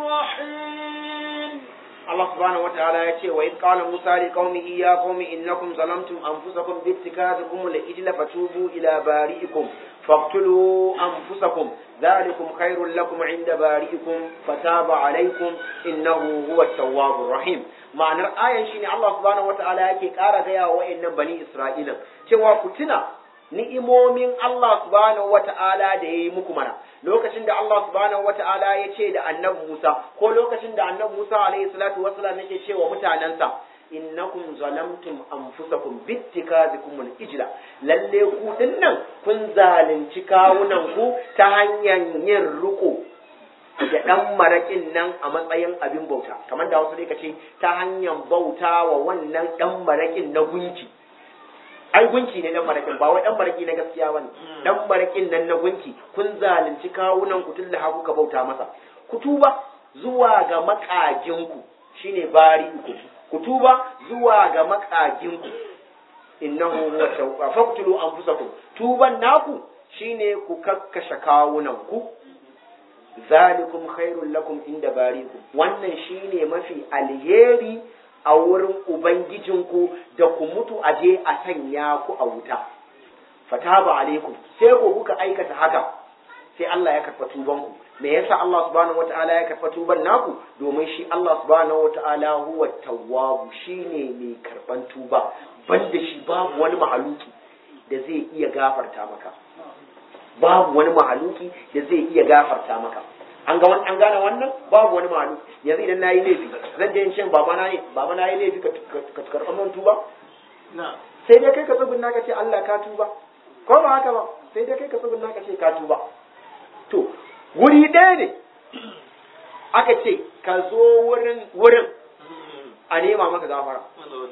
S2: الرحيم
S1: Allah subhanahu wataala ya ce wa idh qala Musa li qaumihi ya qaumi innakum zalamtum anfusakum bi ittikadikum al-ijla fatubu ila bari'ikum faqtulu anfusakum dhalikum khairul lakum 'inda bari'ikum fataba 'alaykum innahu huwa at-tawwabur rahim ma'anar ayan shine Allah subhanahu wataala yake ƙara gaya wa wayannan bani Isra'ila cewa ku tuna ni'imomin Allah subhanahu wata'ala da ya yi muku mana lokacin da Allah subhanahu wata'ala ya ce da annabi Musa ko lokacin da annabi Musa alaihi salatu wassalam yake ce wa mutanensa innakum zalamtum anfusakum bittikazikum al-ijla lalle ku dinnan kun zalunci kawunan ku ta hanyar yin riko da dan marakin nan a matsayin abin bauta kamar da wasu ne kace ta hanyar bauta wa wannan dan marakin na gunki ai gunki ne dan marakin ba wai dan maraki na gaskiya bane dan marakin nan na gunki kun zalunci kawunan ku tunda haku ka bauta masa ku tuba zuwa ga makajinku shine bari ku ku tuba zuwa ga makajinku innahu huwa tawwab faqtulu anfusakum tuban naku shine ku kakkashe kawunan ku zalikum khairul lakum inda barikum wannan shine mafi alheri a wurin Ubangijinku da ku mutu a je a sanya ku a wuta. Fataba alaikum sai ku kuka aikata haka sai Allah ya karɓa tubanku. Me yasa Allah subhanahu wata'ala ya karɓa tuban naku domin shi Allah subhanahu wata'ala huwa tawwabu shine mai karɓan tuba banda shi babu wani mahaluki da zai iya gafarta maka. Babu wani mahaluki da zai iya gafarta maka. an ga an gane wannan babu wani malu yanzu idan nayi laifi zan je in ce baba na ne baba na yi laifi ka karɓar man tuba sai dai kai ka tsubin ka ce Allah ka tuba ko ba haka ba sai dai kai ka tsubin ka ce ka tuba to wuri ɗaya ne aka ce ka zo wurin wurin a nema maka gafara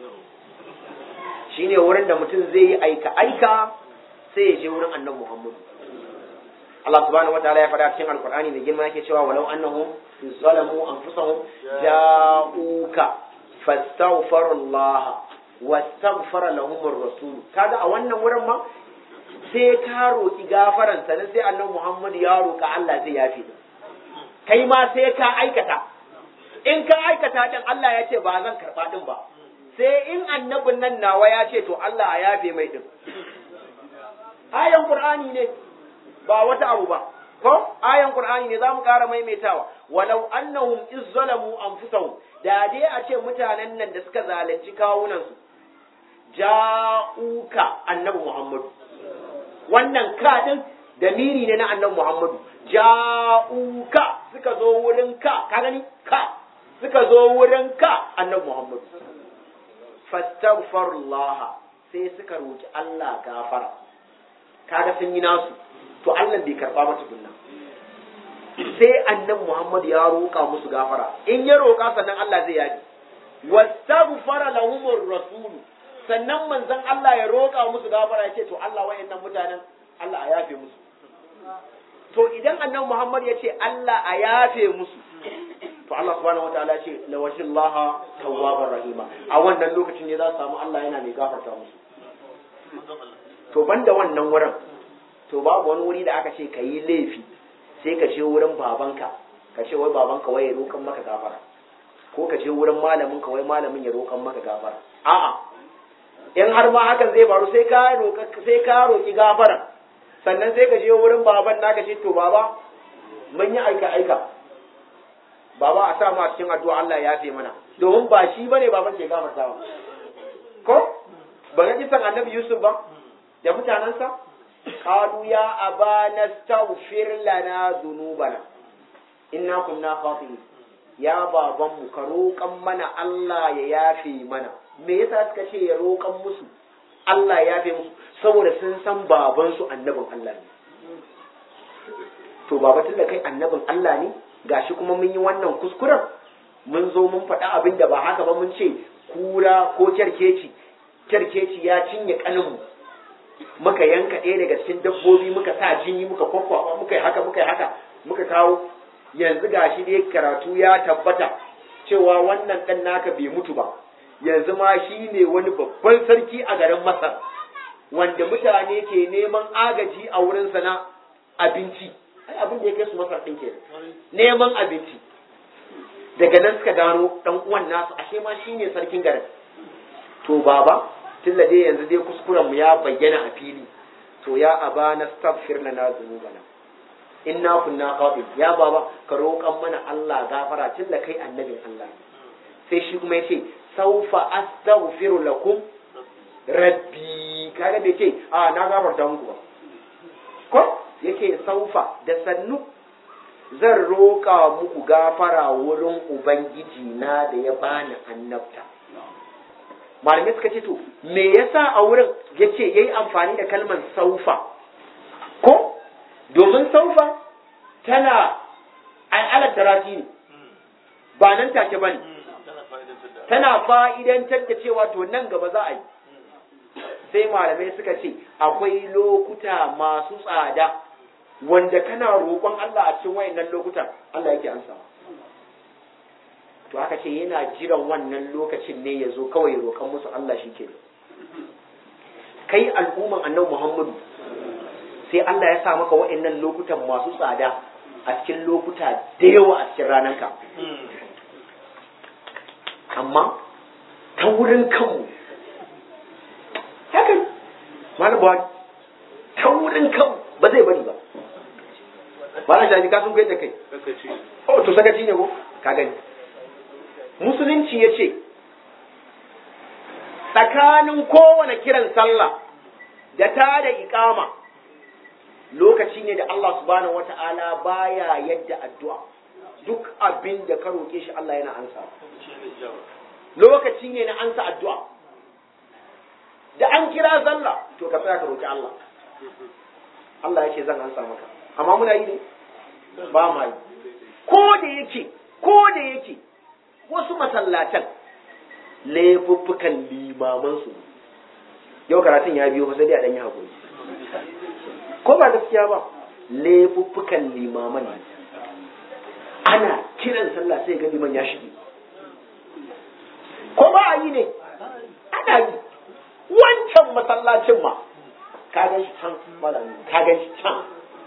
S1: shine wurin da mutum zai yi aika aika sai ya je wurin annabi Muhammadu Allah subhanahu wa ta'ala ya faɗa cikin alkur'ani da girma yake cewa walau annahum zalamu anfusahum ja'uka fastaghfaru Allah wastaghfara lahum ar-rasul kaga a wannan wurin ma sai ka roki gafaran sanan sai annabi Muhammad ya roka Allah zai yafi kai ma sai ka aikata in ka aikata din Allah ya ce ba zan karba din ba sai in annabin nan nawa ya ce to Allah a yafe mai din ayan qur'ani ne ba wata abu ba ko ayan qur'ani ne zamu ƙara maimaitawa walau annahum izzalamu anfusahum da dai a ce mutanen nan da suka zalunci kawunan su ja'uka annabi muhammadu wannan ka din damiri ne na annabi muhammadu ja'uka suka zo wurin ka ka gani ka suka zo wurin ka annabi muhammadu fastaghfirullah sai suka roki Allah gafara kaga sun yi nasu to Allah bai karba mata kunna sai annabi Muhammad ya roƙa musu gafara in ya roƙa sannan Allah zai yaji wastaghfara lahumur rasul sannan manzon Allah ya roƙa musu gafara ya ce to Allah wayannan mutanen Allah a yafe musu to idan annabi Muhammad ya ce Allah a yafe musu to Allah subhanahu wataala ya ce lawahillaha tawwabar rahima a wannan lokacin ne za su samu Allah yana mai gafarta musu to banda wannan wurin to babu wani wuri da aka ce ka yi laifi sai ka je wurin babanka ka ce wai babanka wai ya roƙan maka gafara ko ka je wurin malamin ka wai malamin ya roƙan maka gafara a'a in har ma hakan zai faru sai ka roƙa sai ka roƙi gafara sannan sai ka je wurin baban naka ce to baba mun yi aika aika baba a sa mu a cikin addu'a Allah ya yafe mana domin ba shi bane baban ke gafarta ba ko ba ga kisan annabi Yusuf ba da mutanansa qalu ya abana astaghfir lana dhunubana inna kunna khati'in ya baban mu ka roƙan mana Allah ya yafe mana me yasa suka ce ya roƙan musu Allah ya fi musu saboda sun san babansu annabin Allah ne to baba tunda kai annabin Allah ne gashi kuma mun yi wannan kuskuren mun zo mun faɗa abin da ba haka ba mun ce kura ko kyarkeci kyarkeci ya cinye kaninmu muka yanka ɗaya daga cikin dabbobi muka sa jini muka kwakwafa muka yi haka muka yi haka muka kawo yanzu gashi dai karatu ya tabbata cewa wannan ɗan naka bai mutu ba yanzu ma shi ne wani babban sarki a garin masar wanda mutane ke neman agaji a wurinsa na abinci ai abin da ya kai su masar ɗin ke neman abinci daga nan suka gano ɗan uwan nasu ashe ma shi ne sarkin garin to baba tilla dai yanzu dai kuskuren mu ya bayyana a fili to ya aba na staghfir lana dhunubana inna kunna qabil ya baba ka roƙan mana Allah gafara tilla kai annabin Allah ne sai shi kuma yace saufa astaghfiru lakum rabbi kaga bai ce a na gafarta muku ba ko yake saufa da sannu zan roƙa muku gafara wurin ubangiji na da ya bani annabta malamai suka ce to me yasa a wurin yace yayi amfani da kalmar saufa ko domin saufa tana al'alar darasi ne ba nan take bane tana fa'idantar da cewa to nan gaba za a yi sai malamai suka ce akwai lokuta masu tsada wanda kana roƙon Allah a cikin wayannan lokutan Allah yake ansawa to aka ce yana jiran wannan lokacin ne ya zo kawai roƙon musu Allah shi ke kai al'umman annabi Muhammadu sai Allah ya sa maka wayannan lokutan masu tsada a cikin lokuta da yawa a cikin ranarka amma ta wurin kanmu haka malam ba ta wurin kanmu ba zai bari ba ba na shaji kasun kai da kai oh to sakaci ne ko ka gani musulunci ya ce tsakanin kowane kiran sallah da ta da ikama lokaci ne da Allah subhanahu wata'ala baya yadda addu'a duk abin da ka roƙe shi Allah yana ansa lokaci ne na ansa addu'a da an kira sallah to ka tsaya ka roƙi Allah Allah ya ce zan ansa maka amma muna yi ne ba ma yi ko da yake ko da yake wasu masallatan laifuffukan limaman su yau karatun ya biyo sai dai a dan yi hakuri ko ba gaskiya ba laifuffukan limaman ne ana kiran sallah sai ga liman ya shige ko ba a yi ne ana yi wancan masallacin ma ka gan shi can ka gan shi can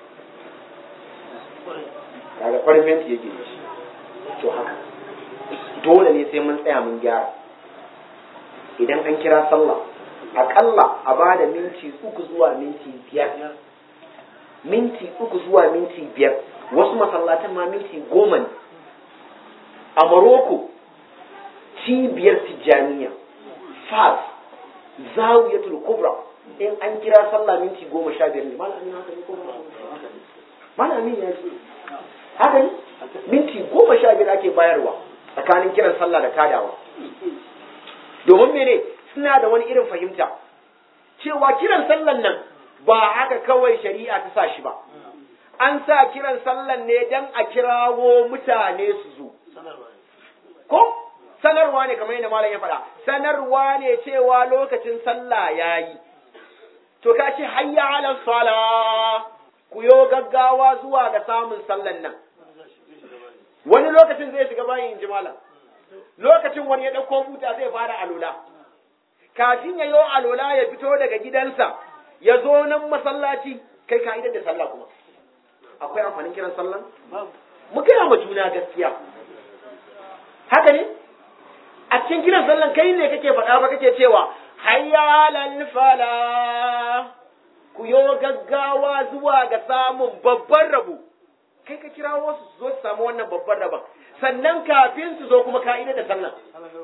S1: kaga farin fenti yake da shi to haka dole ne sai mun tsaya mun gyara idan an kira sallah akalla a ba da minti uku zuwa minti biyar minti uku zuwa minti biyar wasu masallatan ma minti goma ne a maroko cibiyar tijjaniya fas zawiyatul kubra in an kira sallah minti goma sha biyar ne malamin haka ne ko malamin ya ce haka ne minti goma sha biyar ake bayarwa tsakanin kiran sallah da kadawa domin mene suna da wani irin fahimta cewa kiran sallan nan ba haka kawai shari'a ta sa shi ba an sa kiran sallan ne don a kirawo mutane su zo ko sanarwa ne kamar yadda malam ya faɗa sanarwa ne cewa lokacin sallah ya yi to ka ce hayya ala sala ku yo gaggawa zuwa ga samun sallan nan wani lokacin zai shiga bayan ji malam lokacin wani ya ɗauko buta zai fara alola kafin ya yo alola ya fito daga gidansa ya zo nan masallaci kai ka idar da sallah kuma akwai amfanin kiran sallan mu gaya ma juna gaskiya haka ne a cikin kiran sallan kai ne kake faɗa ba kake cewa hayya lal fala ku yo gaggawa zuwa ga samun babban rabo kai ka kira wasu su zo su samu wannan babban rabon sannan kafin su zo kuma ka'ida da sallan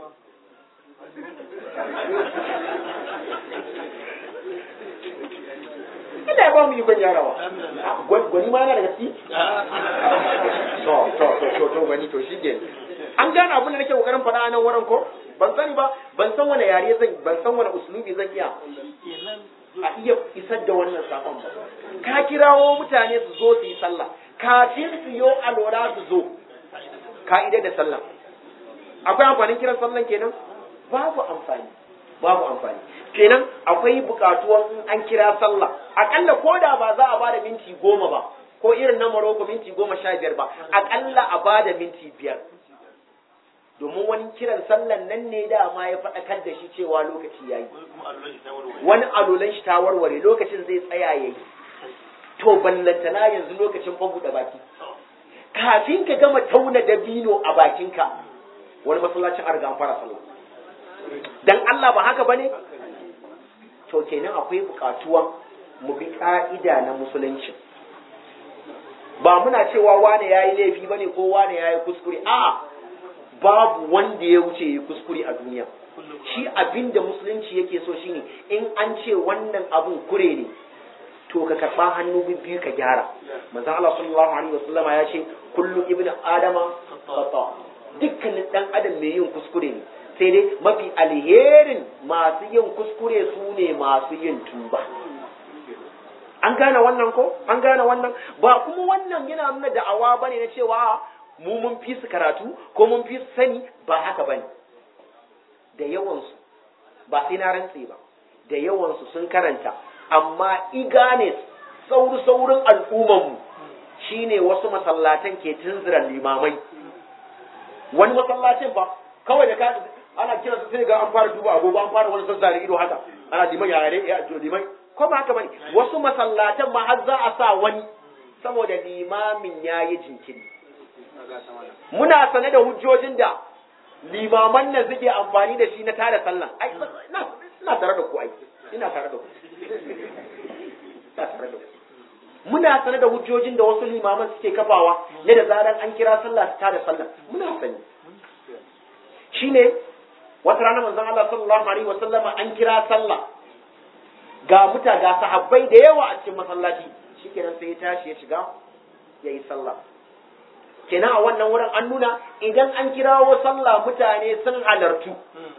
S1: ina ya ba mu ikon yarawa gwani ma yana da gaske to to to to to gwani to shi ke an gane abin da nake kokarin faɗa a nan wurin ko ban sani ba ban san wani yare zan ban san wani uslubi zan iya a iya isar da wannan sakon ba ka kirawo mutane su zo su yi sallah kafin su yo alwala su zo ka'ida da sallah akwai amfanin kiran sallan kenan babu amfani babu amfani kenan akwai bukatuwan in an kira sallah akalla ko da ba za a bada minti goma ba ko irin na Morocco minti goma sha biyar ba akalla a bada minti biyar domin wani kiran sallan nan ne dama ya faɗakar da shi cewa lokaci ya yi wani alolan shi ta warware lokacin zai tsaya ya yi to ballantana yanzu lokacin da baki kafin ka gama tauna dabino a bakinka wani masallacin an riga an fara sallah dan Allah ba haka bane to kenan akwai bukatuwan mu bi ka'ida na musulunci ba muna cewa wane yayi laifi bane ko wane yayi kuskure a'a babu wanda ya wuce yi kuskure a duniya shi abinda musulunci yake so shine in an ce wannan abun kure ne to ka karba hannu biyu ka gyara manzon Allah sallallahu alaihi wasallama ya ce kullu ibnu adama khata dukkanin dan adam mai yin kuskure ne sai dai mafi alherin masu yin kuskure su ne masu yin tuba an gane wannan ko an gane wannan ba kuma wannan yana nuna da'awa bane na cewa mu mun fi su karatu ko mun fi su sani ba haka bane da yawansu ba sai na rantse ba da yawansu sun karanta amma igane sauri saurin al'ummanmu shine wasu masallatan ke tunzura limamai wani masallacin ba kawai da ka ana kira su sai ga an fara duba agogo an fara wani sassare ido haka ana liman ya yare ya liman ko ba haka bane wasu masallatan ma har za a sa wani saboda limamin yayi jinkiri muna sane da hujjojin da limaman nan suke amfani da shi na tada sallah ai ina tare da ku ai ina tare da ku ina tare da ku muna sane da hujjojin da wasu limaman suke kafawa ne da zaran an kira sallah su tada sallah muna sani shine wata rana manzon Allah sallallahu alaihi wasallam an kira sallah ga muta ga sahabbai da yawa a cikin masallaci shikenan sai ya tashi ya shiga yayi sallah kenan a wannan wurin an nuna idan an kirawo sallah mutane sun halartu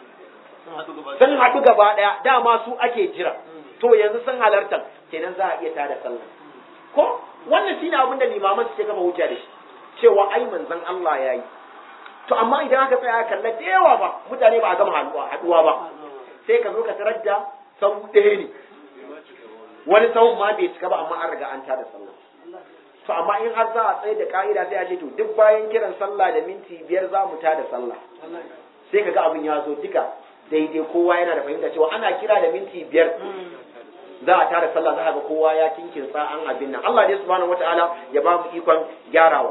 S1: sun haɗu gaba ɗaya dama su ake jira to yanzu sun halarta kenan za a iya tada sallah ko wannan shine abin da limaman suke kafa hujja da shi cewa ai manzon Allah ya yi to amma idan aka tsaya kalla da yawa ba mutane ba a gama haɗuwa ba sai ka zo ka tarar da sau ɗaya ne wani sahun ma bai cika ba amma an riga an tada sallah to amma in har za a tsaye da ka'ida sai a ce to duk bayan kiran sallah da minti biyar za mu tada sallah sai ka ga abin ya zo duka daidai kowa yana da fahimta cewa ana kira da minti biyar za a tada sallah za a ga kowa ya kinkinsa an abin nan Allah dai subhanahu wataala ya ba mu ikon gyarawa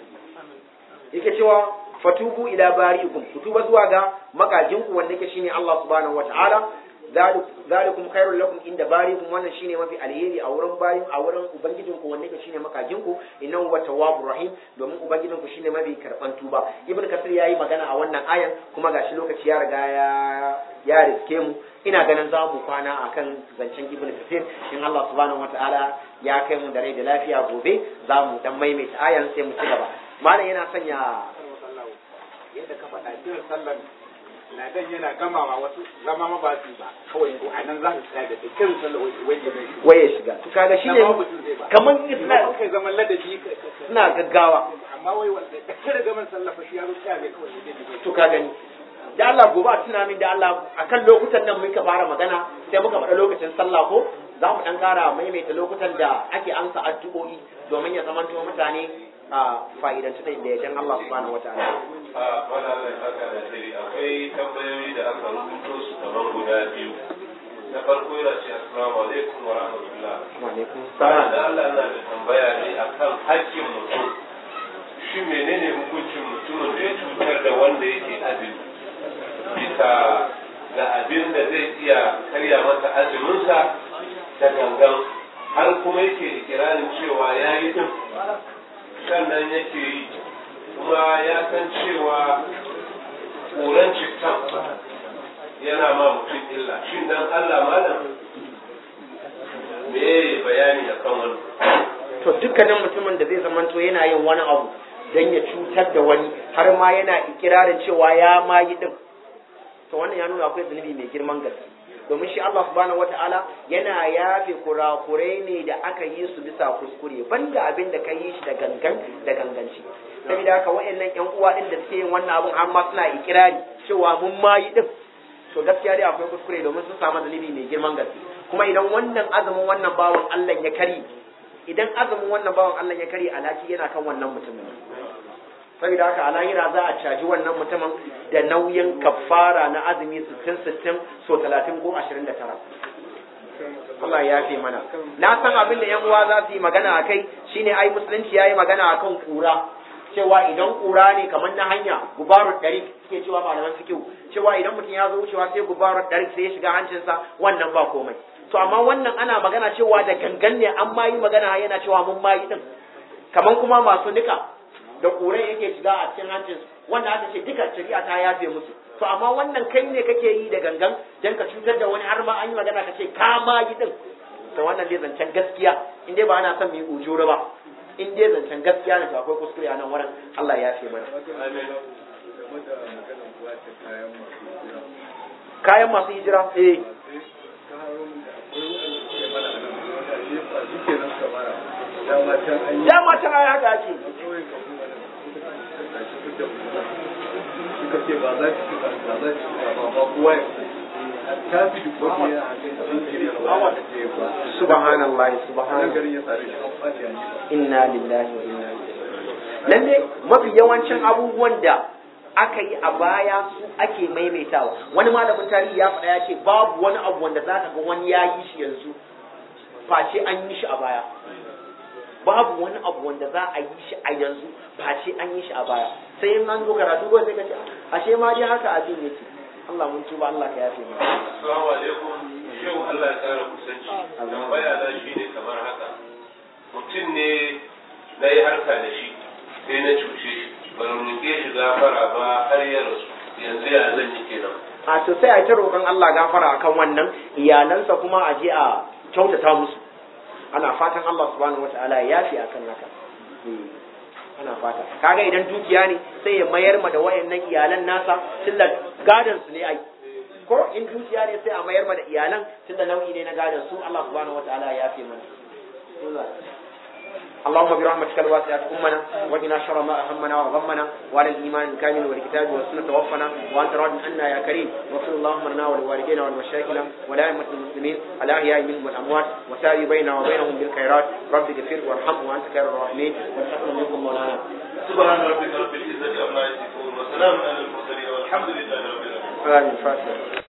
S1: yake cewa fatubu ila bari'ikum ku tuba zuwa ga makajinku wanda yake shine Allah subhanahu wataala zalikum khairul lakum inda barikum wannan shine mafi alheri a wurin bayin a wurin ubangijin ku wanda shine makajin ku innahu wa tawwabur rahim domin ubangijin ku shine mafi karban tuba ibn kasir yayi magana a wannan ayan kuma gashi lokaci ya riga ya ya riske mu ina ganin za mu kwana akan zancen ibn kasir in Allah subhanahu wataala ya kai mu da rai da lafiya gobe za mu dan maimaita ayan sai mu ci gaba malam yana sanya
S4: yadda ka faɗa kiran sallar ladan yana gamawa wasu zama ma ba su ba kawai ko anan za su tsaya da kiran sallar waje mai
S1: waye shiga to kaga shine kaman suna
S4: kai zaman ladabi
S1: suna gaggawa
S4: amma wai wanda kada gaman sallah fa shi ya zo tsaya ne kawai ne
S1: to ka gani da Allah gobe a tuna min da Allah akan lokutan nan muka fara magana sai muka faɗa lokacin sallah ko za mu dan ƙara maimaita lokutan da ake amsa addu'o'i domin ya zamanto mutane a fa'idantu da yardan Allah subhanahu wataala
S5: a wannan haka da sai akwai tambayoyi da aka rubuto su kamar guda biyu na farko yana ce assalamu alaikum wa rahmatullah
S1: wa alaikum
S5: Sana
S1: salam
S5: da Allah na da tambaya ne akan haƙƙin mutum shi menene hukuncin mutumin da ya cutar da wanda yake azumi bisa ga abin da zai iya karya masa azuminsa da gangan har kuma yake ikirarin cewa ya yi din sannan yake yi kuma ya san cewa koran cittan yana ma mutum illa shin dan Allah malam me bayani da kan wani
S1: to dukkanin mutumin da zai zamanto yana yin wani abu don ya cutar da wani har ma yana ikirarin cewa ya ma yi din to wannan ya nuna akwai zunubi mai girman gaske domin shi Allah subhanahu wata'ala yana yafe kurakurai ne da aka yi su bisa kuskure banda abin da ka yi shi da gangan da ganganci saboda haka wayannan yan uwa din da suke yin wannan abun har ma suna ikirari cewa mun ma yi din to gaskiya dai akwai kuskure domin sun samu zunubi mai girman gaske kuma idan wannan azumin wannan bawan Allah ya kari idan azumin wannan bawan Allah ya kari alhaki yana kan wannan mutumin saboda haka a lahira za a caji wannan mutumin da nauyin kafara na azumi 60-60 so 30 ko 29 Allah ya fi mana na san abin da yan uwa za su yi magana a kai shine ai musulunci ya yi magana a kan kura cewa idan kura ne kamar na hanya gubarun ɗari suke cewa malaman fikihu cewa idan mutum ya zo wucewa sai gubarun ɗari sai ya shiga hancinsa wannan ba komai to amma wannan ana magana cewa da gangan ne an ma yi magana yana cewa mun ma yi din kamar kuma masu nika da ƙurai yake shiga a cikin hancin wanda aka ce duka shari'a ta yafe musu to amma wannan kai ne kake yi da gangan dan ka cutar da wani har ma an yi magana ka ce ka ma yi din to wannan dai zancen gaskiya in dai ba ana son mu yi ujura ba in dai zancen gaskiya ne to akwai kuskure a nan wurin Allah ya yafe mana kayan masu hijira eh dama ta aya haka ake
S6: suka ce ba za su ba za su ba ba kowa ya ta fi duk wani ya jinkiri ba da ce ba
S1: subhanallahi
S6: nan
S1: subhanallahi
S6: garin ya sare shi an fadi an yi
S1: inna lillahi wa inna ilaihi lalle mafi yawancin abubuwan da aka yi a baya su ake maimaitawa wani malamin tarihi ya faɗa ya ce babu wani abu wanda za ka ga wani ya yi shi yanzu face an yi shi a baya babu wani abu wanda za a yi shi a yanzu face an yi shi a baya sai in an zo karatu ko sai ka ce ashe ma dai haka abin yake Allah mun tuba Allah ka yafe mu
S5: Assalamu alaikum yau Allah ya kara kusanci tambaya na shi ne kamar haka mutum ne na yi harka da shi sai na cuce shi ban roƙe shi gafara ba har ya rasu yanzu ya zan yi kenan
S1: a to sai a ta roƙon Allah gafara akan wannan iyalansa kuma a je a kyautata musu ana fatan Allah subhanahu wataala ya yafi akan haka Eh, ana fata kaga idan dukiya ne sai ya mayar ma da wayannan iyalan nasa tunda gadan su ne ai ko in dukiya ne sai a mayar ma da iyalan tunda nau'i ne na gadan su Allah subhanahu wataala ya yafi mana اللهم برحمتك الواسعة أمنا وقنا شر ما أهمنا وغمنا وعلى الإيمان الكامل والكتاب والسنة توفنا وأنت راض عنا يا كريم واغفر اللهم لنا ولوالدينا ولمشايخنا ولأئمة المسلمين الأحياء منهم والأموات وساري بيننا وبينهم بالخيرات رب اغفر وارحم وأنت خير الراحمين والحكم منكم مولانا
S5: سبحان ربك رب العزة عما يصفون وسلام على المرسلين والحمد لله رب العالمين
S1: آمين فاتحة